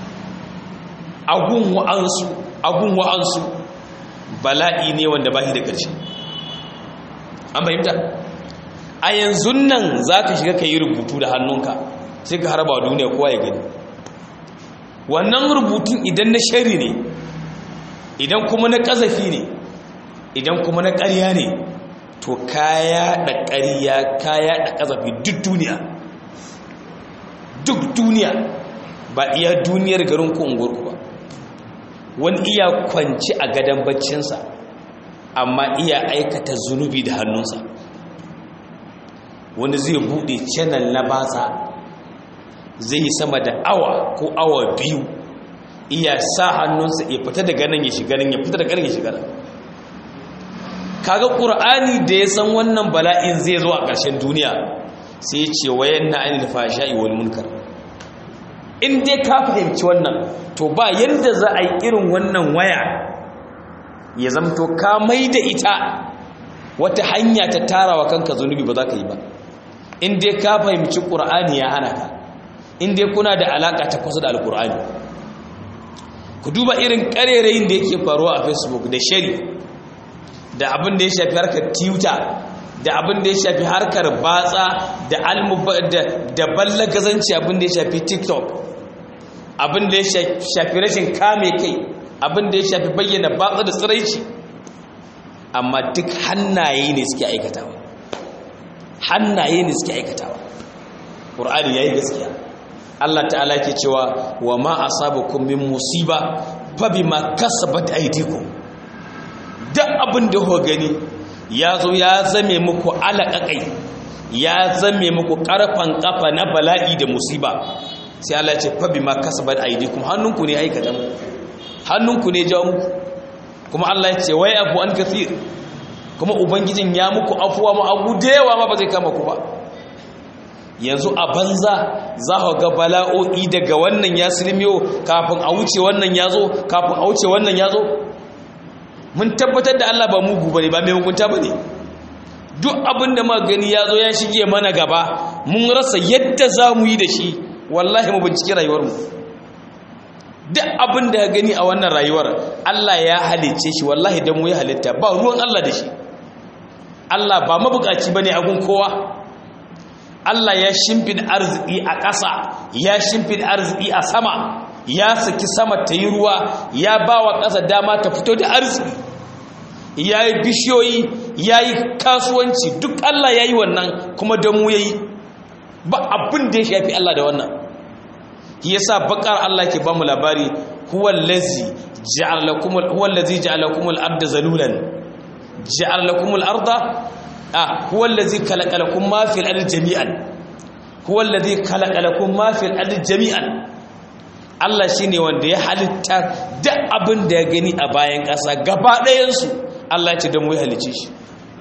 agun wa'ansu agun wa'ansu bala'i ne wanda ba shi da ƙarshe an fahimta a yanzu nan za ka shiga ka yi rubutu da hannunka sai ka harba duniya kowa ya gani wannan rubutun idan na shari ne idan kuma na ƙazafi ne idan kuma na ƙarya ne to kaya da ƙarya kaya da ƙazafi duk duniya duk duniya ba iya duniyar garin ku unguwarku ba wani iya kwanci a gadon baccinsa amma iya aikata zunubi da hannunsa wani zai buɗe channel na batsa zai yi sama da awa ko awa biyu iya sa hannunsa ya fita daga nan ya shiga nan ya fita daga nan ya shiga nan kaga qur'ani da ya san wannan bala'in zai zo a ƙarshen duniya sai ya ce wayan na anil fashai wal munkar in dai ka fahimci wannan to ba yanda za a yi irin wannan waya ya zamto ka mai da ita wata hanya ta tarawa kanka zunubi ba za ka yi ba in dai ka fahimci qur'ani ya hana ka inda kuna da alaka ta kusa da alkur'ani ku duba irin karerayin da yake faruwa a facebook da shari da abin da ya shafi harkar twitter da abin da ya shafi harkar batsa da da ballagazanci abin da ya shafi tiktok abin da ya shafi rashin kame kai abin da ya shafi bayyana batsa da tsiraici amma duk hannaye ne suke aikatawa hannaye ne suke aikatawa ƙur'ani ya yi gaskiya Allah ta'ala ke cewa wa ma asabakum min musiba fa bima kasabat aydikum duk abin da ku gani ya zo ya zame muku alaƙaƙai ya zame muku ƙarfan ƙafa na bala'i da musiba sai Allah ce fa bima kasabat aydikum hannunku ne aikata mu hannunku ne jawo muku kuma Allah ya ce wai abu an kathir kuma ubangijin ya muku afuwa mu abu da yawa ma ba zai kama ku ba yanzu a banza za ku ga bala'o'i daga wannan ya silmiyo kafin a wuce wannan ya zo kafin a wuce wannan ya zo mun tabbatar da Allah ba mugu bane ba mai hukunta bane duk abin da muka gani ya zo ya shige mana gaba mun rasa yadda za mu yi da shi wallahi mu bincike rayuwarmu duk abin da ya gani a wannan rayuwar Allah ya halicce shi wallahi dan mu ya halitta ba ruwan Allah da shi Allah ba mabukaci bane a gun kowa Allah ya shimfid arziki a ƙasa ya shimfid arziki a sama ya saki sama ta yi ruwa ya ba wa ƙasa dama ta fito da arziki ya yi bishiyoyi ya yi kasuwanci duk Allah ya yi wannan kuma don mu ya yi ba abin da ya shafi Allah da wannan ya sa bakar Allah ke ba mu labari huwallazi ja'alakumul arda zalulan ja'alakumul arda هو الذي خلق لكم ما في الارض جميعا هو الذي خلق لكم ما في الارض جميعا Allah shine wanda ya halitta duk abin da ya gani a bayan ƙasa gaba ɗayansu Allah ya ce don mu halice shi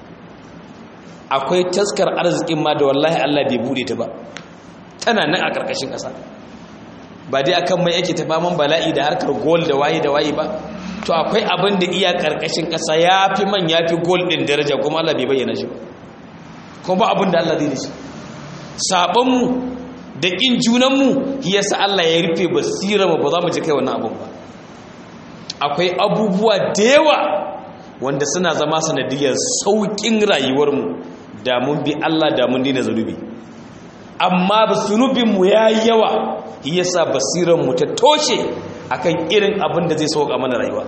akwai taskar arzikin ma da wallahi Allah bai bude ta ba tana nan a ƙarƙashin ƙasa ba dai akan mai yake ta faman bala'i da harkar gold da waye da waye ba to akwai abin da iya karkashin kasa ya fi man ya fi gold din daraja kuma Allah bai bayyana shi kuma ba abin da Allah zai da shi sabonmu da ƙin junanmu yasa Allah ya rufe basira ba za mu ji kai wannan abin ba akwai abubuwa da yawa wanda suna zama sanadiyar sauƙin rayuwarmu da mun bi Allah da mun dina zanubi amma ba zunubinmu ya yi yawa yasa basiranmu ta toshe akan irin abin da zai sauka mana rayuwa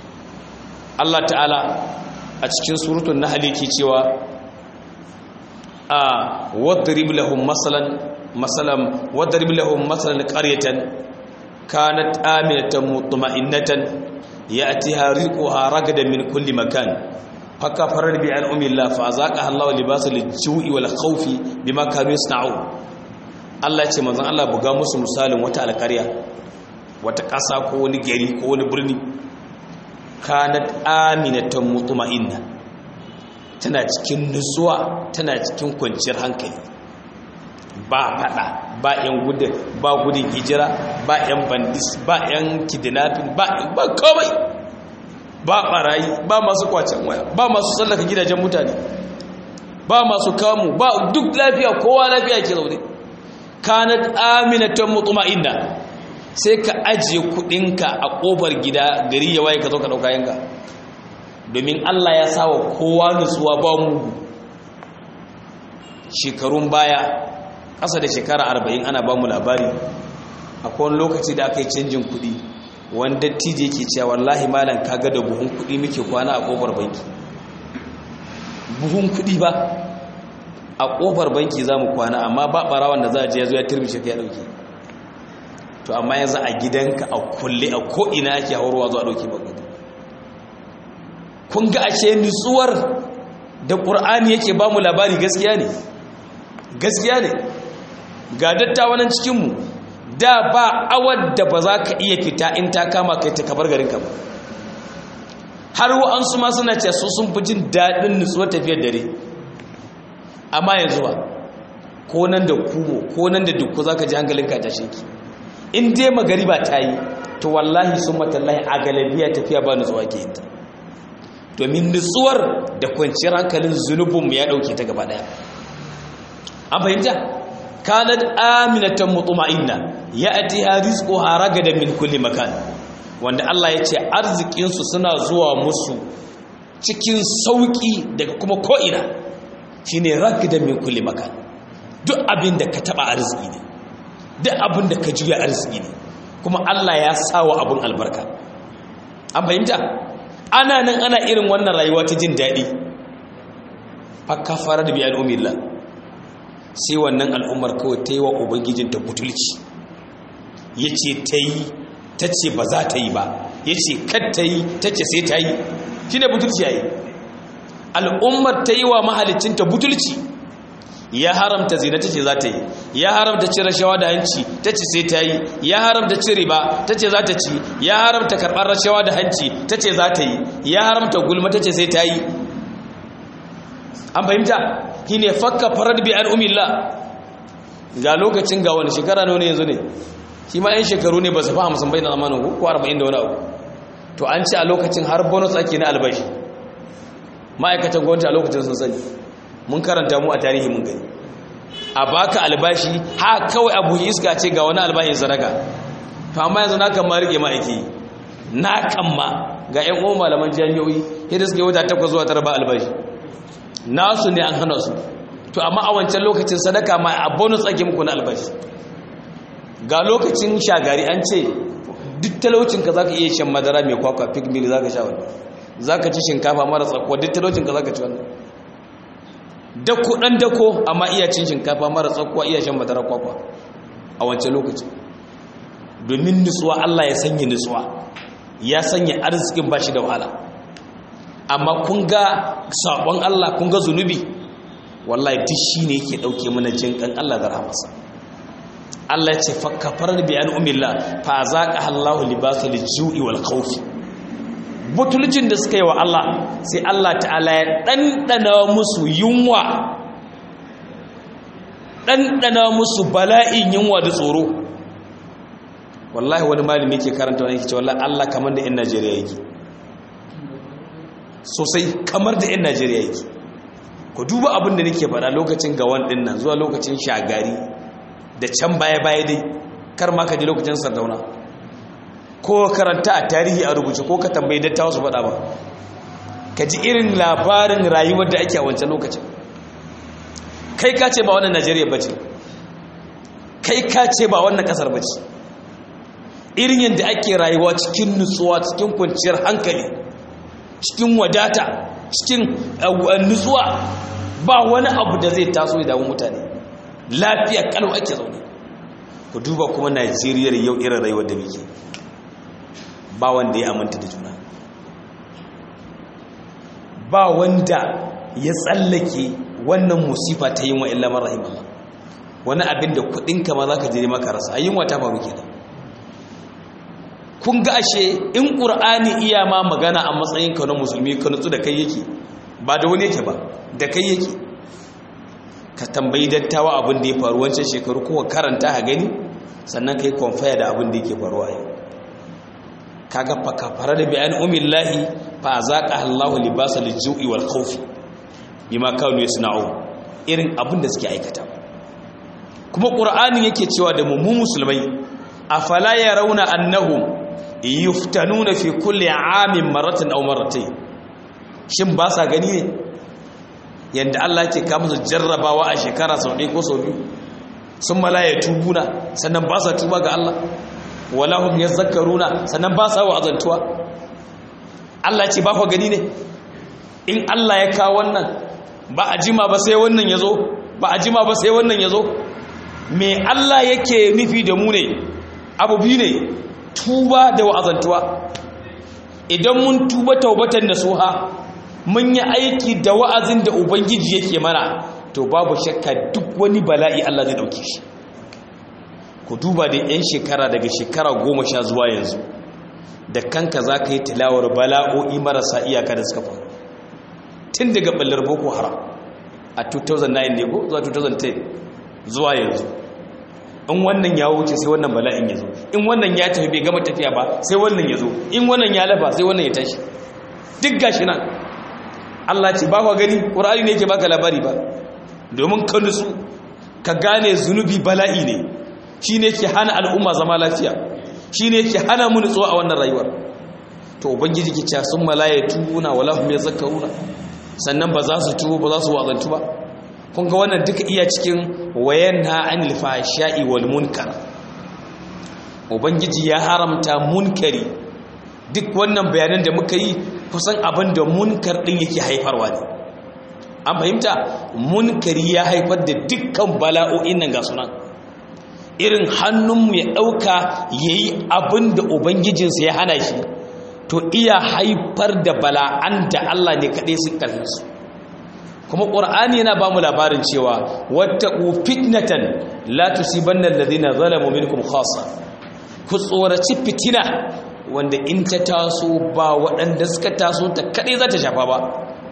Allah ta'ala a cikin surutun nahl yake cewa a wadrib lahum masalan masalan wadrib lahum masalan qaryatan kanat aminatan mutma'innatan ya'tiha rizquha ragadan min kulli makan fakafarar bi an umillah fa azaqaha Allahu libasal ju'i wal khawfi bima kanu yasna'un Allah ya ce manzon Allah buga musu misalin wata alƙarya wata ƙasa ko wani gari ko wani birni kanat aminatan mutma'inna tana cikin nutsuwa tana cikin kwanciyar hankali ba fada ba yan gudun ba gudun hijira ba yan bandis ba yan kidnapping ba ba komai ba barayi ba masu kwacen waya ba masu tsallaka gidajen mutane ba masu kamu ba duk lafiya kowa lafiya ke zaune kanat aminatan mutma'inna sai ka ajiye kudinka a kofar gida gari ya waye ka zo ka dauka yanka domin Allah ya sawa kowa nutsuwa ba mugu shekarun baya ƙasa da shekara arba'in ana ba mu labari akwai wani lokaci da aka yi canjin kudi wanda tije yake cewa wallahi malam kaga da buhun kudi muke kwana a kofar banki buhun kudi ba a kofar banki za mu kwana amma ba barawan da za a je ya zo ya turbishe ka ya dauke to amma yanzu a gidanka a kulle a ko'ina ake haurwa zuwa dauke bagadi kun ga ashe nutsuwar da ƙur'ani yake ba mu labari gaskiya ne gaskiya ne ga dattawanan cikinmu da ba awar da ba za ka iya fita in ta kama kai ta kabar garinka ba har wa'ansu ma suna ce su sun fi jin daɗin nutsuwar tafiyar dare amma yanzu ba ko nan da kumo ko nan da dukku za ka ji hankalinka ta sheki in dai magariba ta yi to wallahi sun matallahi a galabiya tafiya ba nutsuwa ke yin ta domin nutsuwar da kwanciyar hankalin zunubinmu ya ɗauke ta gaba ɗaya an fahimta kanat aminatan mutma'inna ya'tiha rizquha ragadan min kulli makan wanda Allah ya ce arzikin su suna zuwa musu cikin sauki daga kuma ko'ina shine ragadan min kulli makan duk abin da ka taba arziki ne duk abin da ka juya arziki ne kuma Allah ya sawa abin albarka an fahimta ana nan ana irin wannan rayuwa ta jin daɗi fakka fara da biyan umillah sai wannan al'ummar kawai ta yi wa ubangijinta butulci ya ce ta yi ta ce ba za ta yi ba ya ce kad ta yi ta ce sai ta yi shi ne butulci ya yi al'ummar ta yi wa mahalicinta butulci ya haramta zina ta ce za ta yi ya haramta ci rashawa da hanci ta ce sai ta yi ya haramta ci riba ta ce za ta ci ya haramta karɓar rashawa da hanci ta ce za ta yi ya haramta gulma ta ce sai ta yi an fahimta shi ne fakka farar bi an umilla ga lokacin ga wani shekara ne yanzu ne shi ma yan shekaru ne ba su fa hamsin bai na zamanin ko arba'in da wani abu to an ce a lokacin har bonus ake na albashi ma'aikatan gwamnati a lokacin sun sani mun karanta mu a tarihi mun gani a baka albashi ha kawai abu iska ce ga wani albashin sadaka to amma yanzu na kan ma rike ma'aiki na kan ma ga yan uwan malaman jami'o'i yadda suke wata takwas zuwa tara ba albashi nasu ne an hana su to amma a wancan lokacin sadaka ma a bonus ake muku na albashi ga lokacin shagari an ce duk talaucin ka zaka iya shan madara mai kwakwa pig meal zaka sha wannan zaka ci shinkafa mara tsakuwa duk talaucin ka zaka ci wannan dako dan dako amma iya cin shinkafa mara tsakuwa iya shan madara kwakwa a wancan lokacin domin nutsuwa Allah ya sanya nutsuwa ya sanya arzikin bashi da wahala amma kun ga sabon Allah kun ga zunubi wallahi duk shine yake dauke mana jin kan Allah da rahmasa Allah ya ce fa kafarar bi an umilla fa zaqa Allahu libasul ju'i wal khawf butulcin da suka yi wa Allah sai Allah ta'ala ya dandana musu yunwa dandana musu bala'in yunwa da tsoro wallahi wani malami yake karanta wani yake ce wallahi Allah kamar da 'yan Najeriya yake sosai kamar da 'yan najeriya yake ku duba abin da nake faɗa lokacin gawan ɗin nan zuwa lokacin shagari da can baya-baya dai kar ma ka ji lokacin sardauna ko karanta a tarihi a rubuce ko ka tambayi dattawa su faɗa ba ka ji irin labarin rayuwar da ake a wancan lokacin kai ka ce ba wannan najeriya ba ce kai ka ce ba wannan ƙasar ba ce irin yadda ake rayuwa cikin nutsuwa cikin kwanciyar hankali cikin wadata cikin nutsuwa ba wani abu da zai taso ya damu mutane lafiya kalau ake zaune ku duba kuma najeriyar yau irin rayuwar da muke ba wanda ya aminta da juna ba wanda ya tsallake wannan musifa ta yin wa illa marahim Allah wani abin da kudinka ma za ka jere maka rasa a yin wata faru kenan kun ga ashe in ƙur'ani iya ma magana a matsayin ka na musulmi ka nutsu da kai yake ba da wani yake ba da kai yake ka tambayi dattawa abin da ya faru wancan shekaru kuma karanta a gani sannan ka yi kwamfaya da abin da yake faruwa yau kaga fa kafara da bayan umillahi fa zaqa Allahu libasa lijui wal khawf bima kanu yasna'u irin abin da suke aikata kuma qur'ani yake cewa da mu musulmai afala yarawna annahum yuftanuna fi kulli amin maratan aw marratayn shin ba sa gani ne yanda Allah yake ka musu jarrabawa a shekara sau ɗaya ko sau biyu sun malaya tubuna sannan ba sa tuba ga Allah wala hum yazakkaruna sannan ba sa wa'azantuwa Allah ce ba ku gani ne in Allah ya kawo wannan ba a jima ba sai wannan yazo ba a jima ba sai wannan yazo me Allah yake nufi da mu ne abu biyu ne tuba da wa'azantuwa idan mun tuba taubatan nasuha mun yi aiki da wa'azin da ubangiji yake mana to babu shakka duk wani bala'i Allah zai dauke shi ku duba da 'yan shekara daga shekara goma sha zuwa yanzu da kanka za ka yi tilawar bala'o'i marasa iyaka da suka faru tun daga ɓallar boko haram a 2009 ne ko zuwa 2010 zuwa yanzu in wannan ya wuce sai wannan bala'in ya zo in wannan ya tafi bai gama tafiya ba sai wannan ya zo in wannan ya lafa sai wannan ya tashi duk gashi nan Allah ce ba kwa gani ƙur'ani ne yake baka labari ba domin ka nutsu ka gane zunubi bala'i ne shi ne ke hana al'umma zama lafiya shi ne ke hana mu nutsuwa a wannan rayuwar to ubangiji ke cewa sun malaye tubuna wala hum yazakkaruna sannan ba za su tubo ba za su wazantu ba kun ga wannan duka iya cikin wayanna anil fahsha'i wal munkar ubangiji ya haramta munkari duk wannan bayanan da muka yi kusan abin da munkar din yake haifarwa ne an fahimta munkari ya haifar da dukkan bala'o'in nan ga sunan irin hannunmu ya ɗauka ya yi abin da ubangijinsa ya hana shi to iya haifar da bala'an da Allah ne kaɗai sun ƙarfi su kuma ƙur'ani yana ba mu labarin cewa wata fitnatan la tusibanna alladhina zalamu minkum khassa ku tsoraci fitina wanda in ta taso ba waɗanda suka taso ta kaɗai za ta shafa ba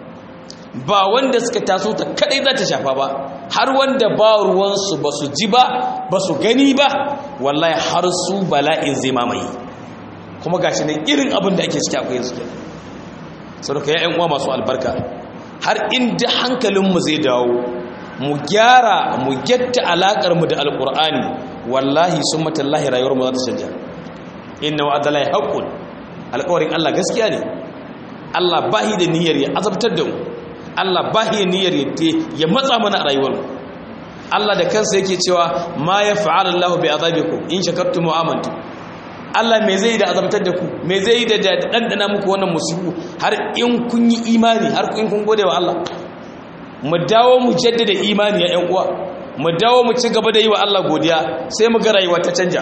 ba wanda suka taso ta kaɗai za ta shafa ba har wanda ba ruwansu ba su ji ba ba su gani ba wallahi har su bala'in zai mamaye kuma gashi nan irin abin da ake ciki akwai yanzu kenan saboda ya uwa masu albarka har inda hankalinmu zai dawo mu gyara mu gyatta alakar mu da alqur'ani wallahi summa tallahi rayuwar mu za ta canja inna wa'adallahi haqqun alƙawarin Allah gaskiya ne Allah bahi da niyyar ya azabtar da mu Allah bahi da niyyar ya matsa mana a rayuwar mu Allah da kansa yake cewa ma yaf'alu Allahu bi azabikum in shakartum wa amantum Allah me zai da azabtar da ku me zai da dandana muku wannan musibu har in kun yi imani har in kun gode wa Allah mu dawo mu jaddada imani ya ƴan uwa mu dawo mu ci gaba da yi wa Allah godiya sai mu ga rayuwa ta canja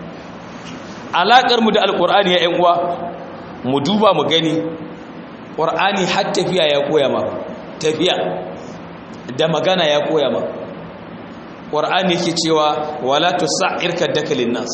alakar mu da alqur'ani ya ƴan uwa mu duba mu gani qur'ani har tafiya ya koya ma tafiya da magana ya koya ma qur'ani yake cewa wala tusa'ir kadaka linnas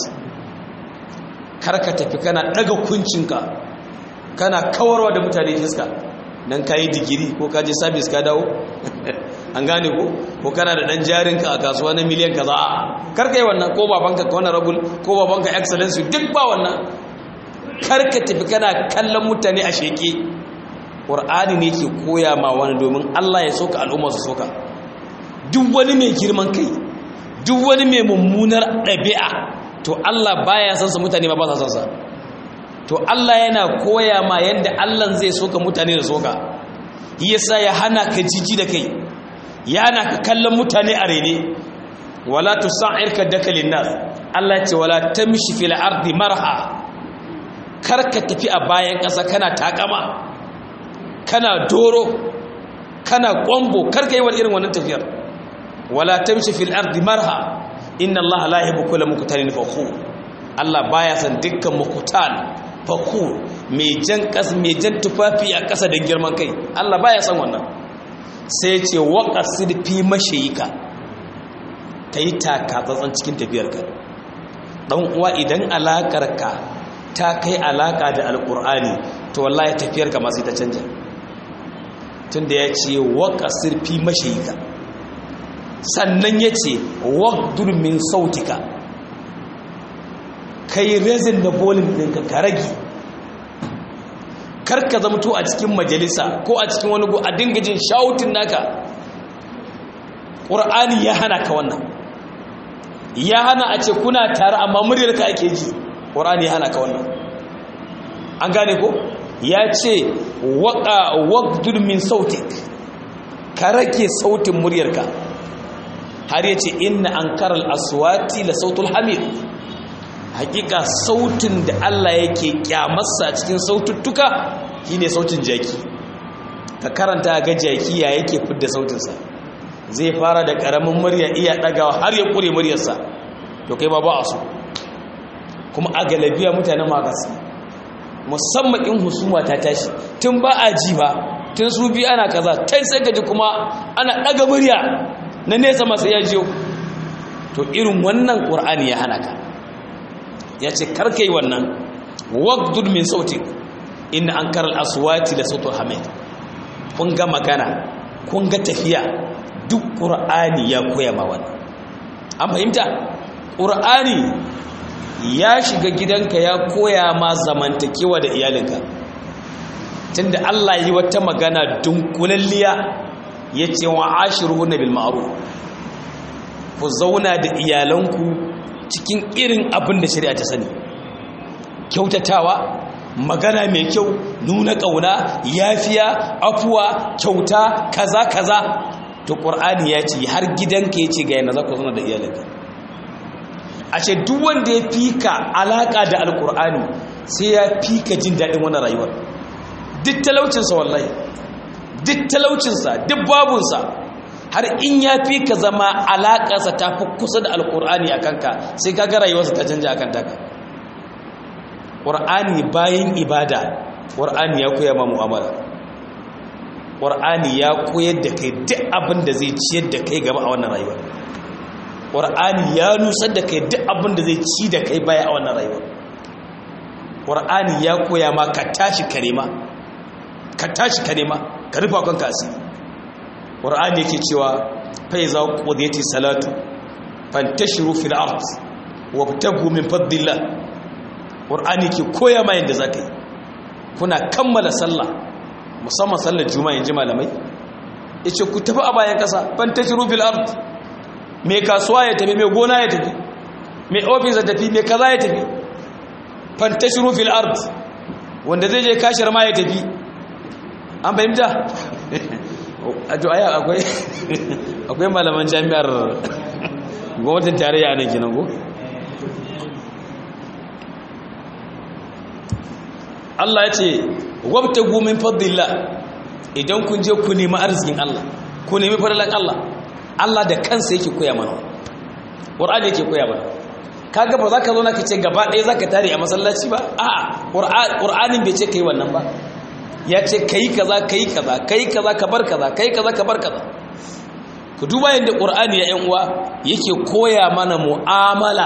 karka tafi kana daga kuncinka kana kawarwa da mutane fiska dan kayi digiri ko ka je service ka dawo an gane ko ko kana da dan jarinka a kasuwa na miliyan kaza karka yi wannan ko babanka ko honorable ko babanka excellence duk ba wannan karka tafi kana kallon mutane a sheke qur'ani ne ke koya ma wani domin Allah ya soka al'umma su soka duk wani mai girman kai duk wani mai mummunar ɗabi'a to Allah baya san sa mutane ba ba sa san sa to Allah yana koya ma yanda Allah zai soka mutane da soka yasa ya hana ka jiji da kai ya hana ka kallon mutane a rene wala tusa'ir ka daka linnas Allah ya ce wala tamshi fil ardi marha kar ka tafi a bayan ƙasa kana takama kana doro kana kwambo kar ka yi wa irin wannan tafiyar wala tamshi fil ardi marha inna allaha la yuhibbu kulla muqtalin fakhur Allah baya san dukkan muqtal fakhur mai jan kas mai jan tufafi a kasa da girman kai Allah baya san wannan sai ce waqasid fi mashayika kai taka tsatsan cikin tafiyarka dan uwa idan alakarka ta kai alaka da alqur'ani to wallahi tafiyarka ma sai ta canja tunda ya ce waqasid fi mashayika sannan ya ce wakdur min sautika kai rezin da bolin ɗinka ka rage karka zamto a cikin majalisa ko a cikin wani a dinga jin shautin naka ƙur'ani ya hana ka wannan ya hana a ce kuna tare amma muryarka ake ji ƙur'ani ya hana ka wannan an gane ko ya ce wakdur min sautik ka rage sautin muryarka har ya ce inna an karal aswati la sautul hamid hakika sautin da Allah yake kyamarsa cikin saututtuka shine sautin jaki ka karanta ga jaki ya yake fidda sautinsa zai fara da karamin murya iya dagawa har ya kure muryarsa to kai ba ba a so kuma a galabiya mutanen magas musamman in husuma ta tashi tun ba a ji ba tun su bi ana kaza tai sai gaji kuma ana daga murya na nesa masu ya jiyo to irin wannan ƙur'ani ya hana ka ya ce karka yi wannan waqdud min sautin inna an karal aswati da sautul hamid kun ga magana kun ga tafiya duk ƙur'ani ya koya ma wannan an fahimta ƙur'ani ya shiga gidanka ya koya ma zamantakewa da iyalinka tunda Allah yi wata magana dunkulalliya ya ce wa ashiru na bil ma'ruf ku zauna da iyalanku cikin irin abin da shari'a ta sani kyautatawa magana mai kyau nuna ƙauna yafiya afuwa kyauta kaza kaza to ƙur'ani ya ce har gidanka ya ce ga yana za ku zauna da iyalanka a ce duk wanda ya fi ka alaƙa da alƙur'ani sai ya fi ka jin daɗin wannan rayuwar duk talaucinsa wallahi duk talaucinsa duk babunsa har in ya fi ka zama alaƙarsa ta fi kusa da alƙur'ani a kanka sai ka ga rayuwarsa ta canja a kan taka ƙur'ani bayan ibada ƙur'ani ya koya ma mu'amala ƙur'ani ya koyar da kai duk abin da zai ciyar da kai gaba a wannan rayuwar ƙur'ani ya nusar da kai duk abin da zai ci da kai baya a wannan rayuwar ƙur'ani ya koya ma ka tashi karema ka tashi karema ka rufa kanka asiri ƙur'ani yake cewa fai za ku ƙudiyati salatu fantashiru fil art wa tagu min faddillah ƙur'ani ke koya ma yadda za ka yi kuna kammala sallah musamman sallar juma'a in ji malamai ya ce ku tafi a bayan ƙasa fantashiru fil art mai kasuwa ya tafi mai gona ya tafi mai ofis ya tafi mai kaza ya tafi fantashiru fil art wanda zai je kashir ma ya tafi an fahimta a aya akwai akwai malaman jami'ar gwamnatin tarayya a nan kenan ko Allah ya ce wabta gumin fadlillah idan kun je ku nemi arzikin Allah ku nemi fadalan Allah Allah da kansa yake koya mana Qur'ani yake koya mana kaga ba za ka zo na ka ce gaba ɗaya za ka tare a masallaci ba a'a Qur'anin bai ce kai wannan ba ya ce kai kaza kai kaza kai kaza ka bar kaza kai kaza ka bar kaza ku duba yadda Qur'ani ya yan uwa yake koya mana mu'amala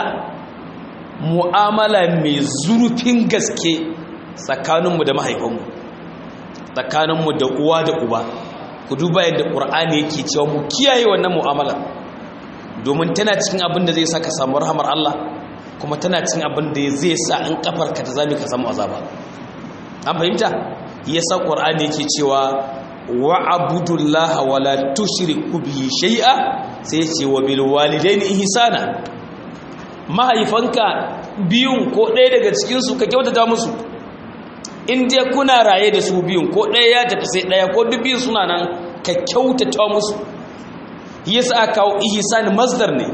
mu'amala mai zurfin gaske tsakaninmu da mahaifanmu tsakaninmu da uwa da uba ku duba yadda ƙur'ani yake cewa mu kiyaye wannan mu'amala domin tana cikin abin da zai sa ka samu rahamar Allah kuma tana cikin abin da zai sa in kafar ka ta zame ka samu azaba an fahimta yasa ƙur'ani yake cewa wa abudullaha wala tushriku bihi shay'a sai ya ce wa bil walidaini ihsana mahaifanka biyun ko ɗaya daga cikin su ka kyautata musu in dai kuna raye da su biyun ko ɗaya ya tafi sai ɗaya ko duk biyun suna nan ka kyautata musu yasa aka kawo ihsan masdar ne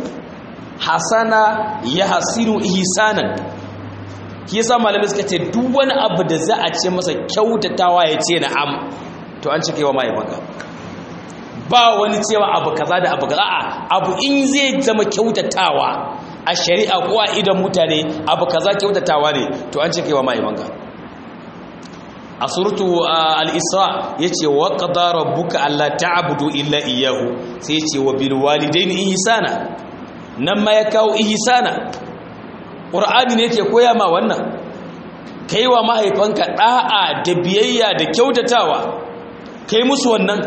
hasana ya hasinu ihsanan yasa malamai suka ce duk wani abu da za a ce masa kyautatawa ya ce na'am to an cika wa mahaifanka ba wani cewa abu kaza da abu kaza a abu in zai zama kyautatawa a shari'a ko a idan mutane abu kaza kyautatawa ne to an cika wa mahaifanka a suratu al-isra yace wa qada rabbuka alla ta'budu illa iyyahu sai yace wa bil walidayni ihsana nan ma ya kawo ihsana qur'ani ne yake koya ma wannan kaiwa mahaifanka da'a da biyayya da kyautatawa kai musu wannan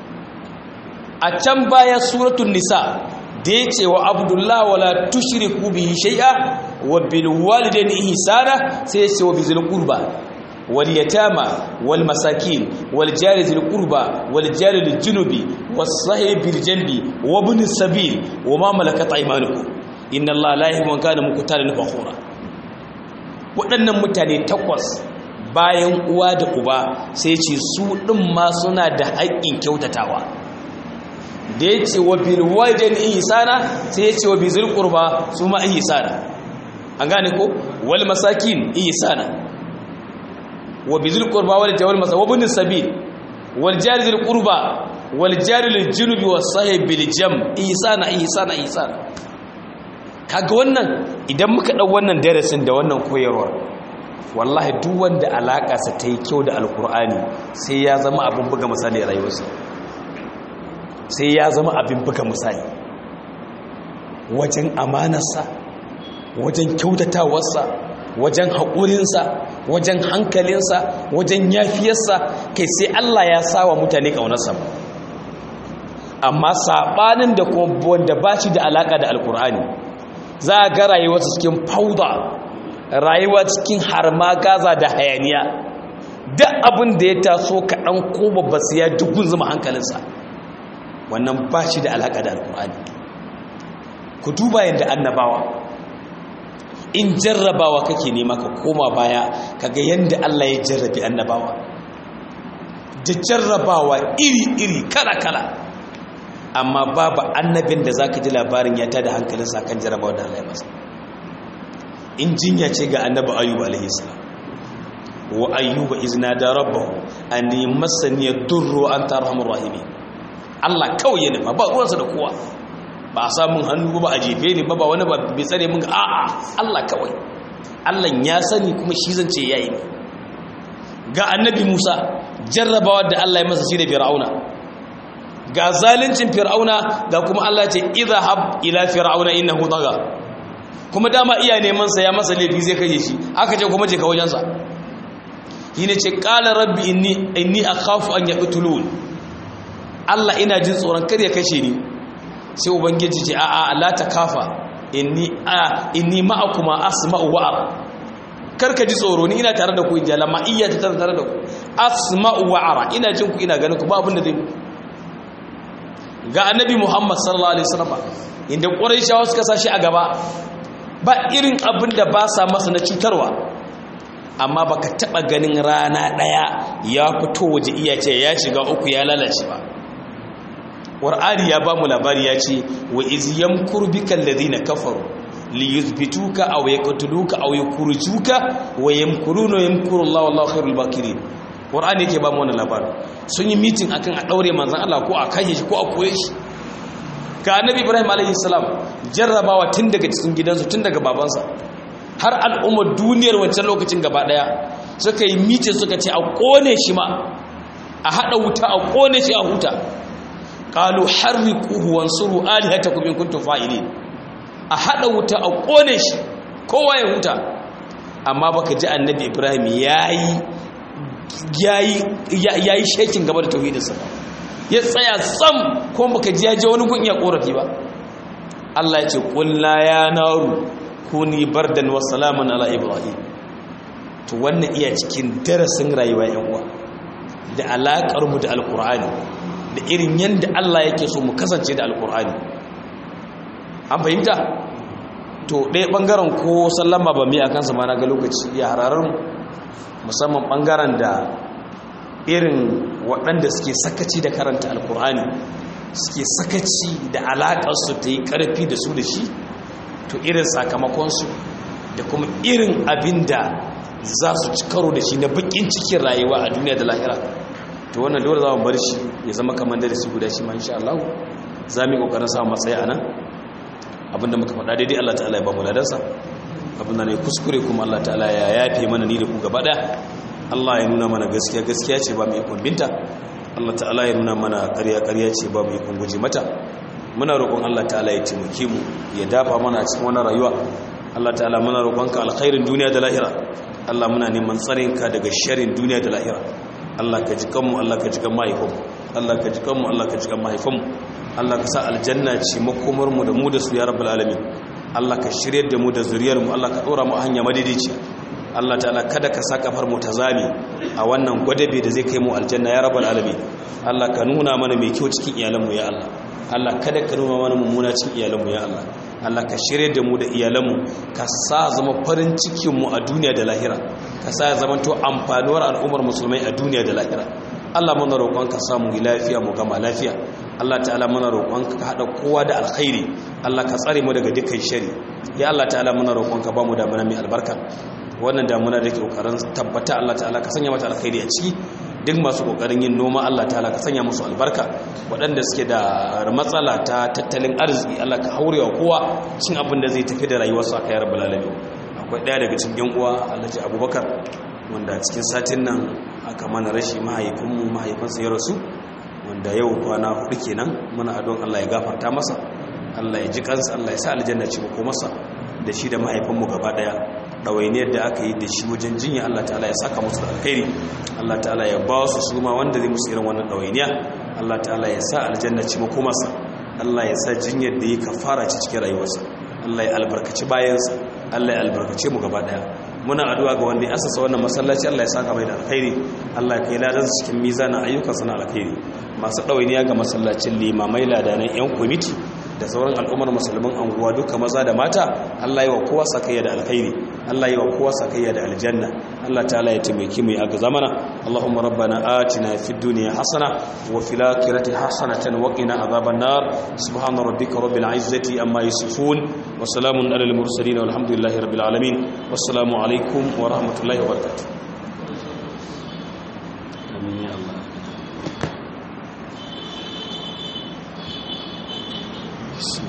a can baya suratul nisa da yace wa abdullahi wala tushriku bihi shay'a wa bil walidayni ihsana sai yace wa bizil qurba واليتامى والمساكين والجار ذي القربى والجار للجنب والصاحب بالجنب وابن السبيل وما ملكت ايمانكم ان الله لا يحب من كان مختالا فخورا waɗannan mutane takwas bayan uwa da uba sai ce su ɗin ma suna da haƙƙin kyautatawa da ya ce wa bilwajen ihsana sai ya ce wa bizil qurba su ma ihsana an gane ko wal masakin ihsana وبذي القربى والجار والمسا وابن السبيل والجار ذي القربى والجار للجنب والصاحب بالجم ihsana ihsana ihsana kaga wannan idan muka dau wannan darasin da wannan koyarwa wallahi duk wanda alaka sa ta yi kyau da alkur'ani sai ya zama abin buga misali a rayuwarsa sai ya zama abin buga misali wajen amanarsa wajen kyautatawarsa wajen haƙurinsa wajen hankalinsa wajen yafiyarsa kai sai Allah ya sawa mutane ƙaunarsa amma saɓanin da kuma wanda ba shi da alaƙa da alƙur'ani za a ga rayuwarsa cikin fauda rayuwa cikin harma gaza da hayaniya duk abin da ya taso kaɗan ko babba sai ya dugun zama hankalinsa wannan ba shi da alaƙa da alƙur'ani ku duba yadda annabawa in jarrabawa kake nema ka koma baya kaga yadda Allah ya jarrabi annabawa da jarrabawa iri-iri kala-kala amma babu annabin da zaka ji labarin ya tada hankalinsa kan jarrabawa da Allah ya masa in jinya ce ga annabi ayyub alaihi salam wa ayyuba izna da rabbahu anni massani yadurru anta arhamur rahimin Allah kawai ya nufa ba ruwansa da kowa ba a samun hannu ba a jefe ne ba ba wani ba bai tsare mun a'a Allah kawai Allah ya sani kuma shi zan ce yayi ne ga annabi Musa jarrabawa da Allah ya masa shi da Fir'auna ga zalincin Fir'auna ga kuma Allah ya ce idhhab ila fir'auna innahu tagha kuma dama iya neman sa ya masa laifi zai kai shi aka ce kuma je ka wajen sa shine ce qala rabbi inni inni akhafu an yaqtulun Allah ina jin tsoron kar ya kashe ni sai ubangiji ce a'a la takafa inni a inni ma'akuma asma'u wa ara karka ji tsoro ni ina tare da ku inji lamma iya ta tare da ku asma'u wa ara ina jin ku ina ganin ku ba abin da zai ga annabi Muhammad sallallahu alaihi wasallam inda quraishawa suka sashi a gaba ba irin abin da ba sa masa na cutarwa amma baka taba ganin rana daya ya fito waje iya ce ya shiga uku ya lalace ba Qur'ani ya ba mu labari ya ce wa iz yamkur bikal ladina kafaru li yuthbituka aw yaqtuluka aw yukhrijuka wa yamkuruna yamkuru Allah wallahu khairul makirin Qur'ani yake ba mu wannan labari sun yi meeting akan a daure manzon Allah ko a kashe shi ko a koye shi ga Annabi Ibrahim alaihi salam jarrabawa tun daga cikin gidansu tun daga babansa har al'ummar duniyar wancan lokacin gaba daya suka yi meeting suka ce a kone shi ma a hada wuta a kone shi a huta qalu harriquhu wansuru alihatakum in kuntum fa'ilin a hada wuta a kone shi kowa ya huta amma baka ji annabi ibrahim yayi yayi yayi shekin gaba da tauhidinsa ya tsaya sam ko baka ji ya je wani gun iya korafi ba Allah ya ce qul la ya naru kuni bardan wa salaman ala ibrahim to wannan iya cikin darasin rayuwa yan uwa da alakar mu da alqur'ani da irin yadda Allah yake so mu kasance da alkur'ani an fahimta to ɗaya ɓangaren ko sallama ba mai a kansa ma na ga lokaci ya hararar musamman ɓangaren da irin waɗanda suke sakaci da karanta alkur'ani suke sakaci da alaƙarsu ta yi ƙarfi da su da shi to irin sakamakonsu da kuma irin abin da za su ci karo da shi na baƙin cikin rayuwa a duniya da lahira to wannan dole za mu bar shi ya zama kamar darasi guda shi ma insha Allah za mu yi kokarin samu matsayi a nan abinda muka faɗa daidai Allah ta'ala ya ba mu ladarsa abinda ne kuskure kuma Allah ta'ala ya yafe mana ni da ku gaba ɗaya Allah ya nuna mana gaskiya gaskiya ce ba mu ikon binta Allah ta'ala ya nuna mana ƙarya ƙarya ce ba mu ikon guje mata muna roƙon Allah ta'ala ya taimake mu ya dafa mana cikin wannan rayuwa Allah ta'ala muna roƙonka alkhairin duniya da lahira Allah muna neman tsarinka daga sharrin duniya da lahira Allah ka ji kanmu Allah ka ji kan mahaifinmu Allah ka ji kanmu Allah ka ji kan mahaifinmu Allah ka sa aljanna ce makomar mu da mu da su ya rabbul alamin Allah ka shiryar da mu da zuriyar mu Allah ka dora mu a hanya madidici Allah ta'ala kada ka sa kafar mu ta zame a wannan gwadabe da zai kai mu aljanna ya rabbul alamin Allah ka nuna mana mai kyau cikin iyalan mu ya Allah Allah kada ka nuna mana mummuna cikin iyalan mu ya Allah Allah ka shirye da mu da iyalanmu ka sa zama farin cikinmu a duniya da lahira ka sa zama to amfanuwar al'ummar musulmai a duniya da lahira Allah muna roƙon ka samu lafiya mu gama lafiya Allah ta'ala muna roƙon ka hada kowa da alkhairi Allah ka tsare mu daga dukkan shari ya Allah ta'ala muna roƙon ka ba mu damuna mai albarka wannan damuna da ke kokarin tabbata Allah ta'ala ka sanya mata alkhairi a ciki duk masu kokarin yin noma Allah ta'ala ka sanya musu albarka waɗanda suke da matsala ta tattalin arziki Allah ka haurewa kowa cin abin da zai tafi da rayuwarsu aka yi rabbul alamin akwai ɗaya daga cikin yan uwa Alhaji Abubakar wanda cikin satin nan aka mana rashi mahaifinmu mahaifinsa ya rasu wanda yau kwana hudu kenan muna adon Allah ya gafarta masa Allah ya ji kansa Allah ya sa aljanna ci ko masa da shi da mahaifinmu gaba daya ɗawainiyar da aka yi da shi wajen jinya Allah ta'ala ya saka musu da alkhairi Allah ta'ala ya ba su su ma wanda zai musu irin wannan ɗawainiya Allah ta'ala ya sa aljanna ci makomarsa Allah ya sa jinyar da yi kafara ci cikin rayuwarsa Allah ya albarkaci bayansa Allah ya albarkace mu gaba daya muna addu'a ga wanda ya asasa wannan masallaci Allah ya saka mai da alkhairi Allah ya kai ladan cikin mizanin ayyukan sana alkhairi masu ɗawainiya ga masallacin limamai ladanan yan kwamiti da sauran al'ummar musulman anguwa duka maza da mata Allah yi wa kowa sakayya da alkhairi Allah yi wa kowa sakayya da aljanna Allah ta'ala ya taimake mu ya ga zamana Allahumma rabbana atina fid dunya hasana wa fil akhirati hasanatan wa qina adhaban nar subhana rabbika rabbil izzati amma yasifun wa salamun alal mursalin walhamdulillahi rabbil alamin wassalamu alaikum wa rahmatullahi wa barakatuh amin ya Allah بسم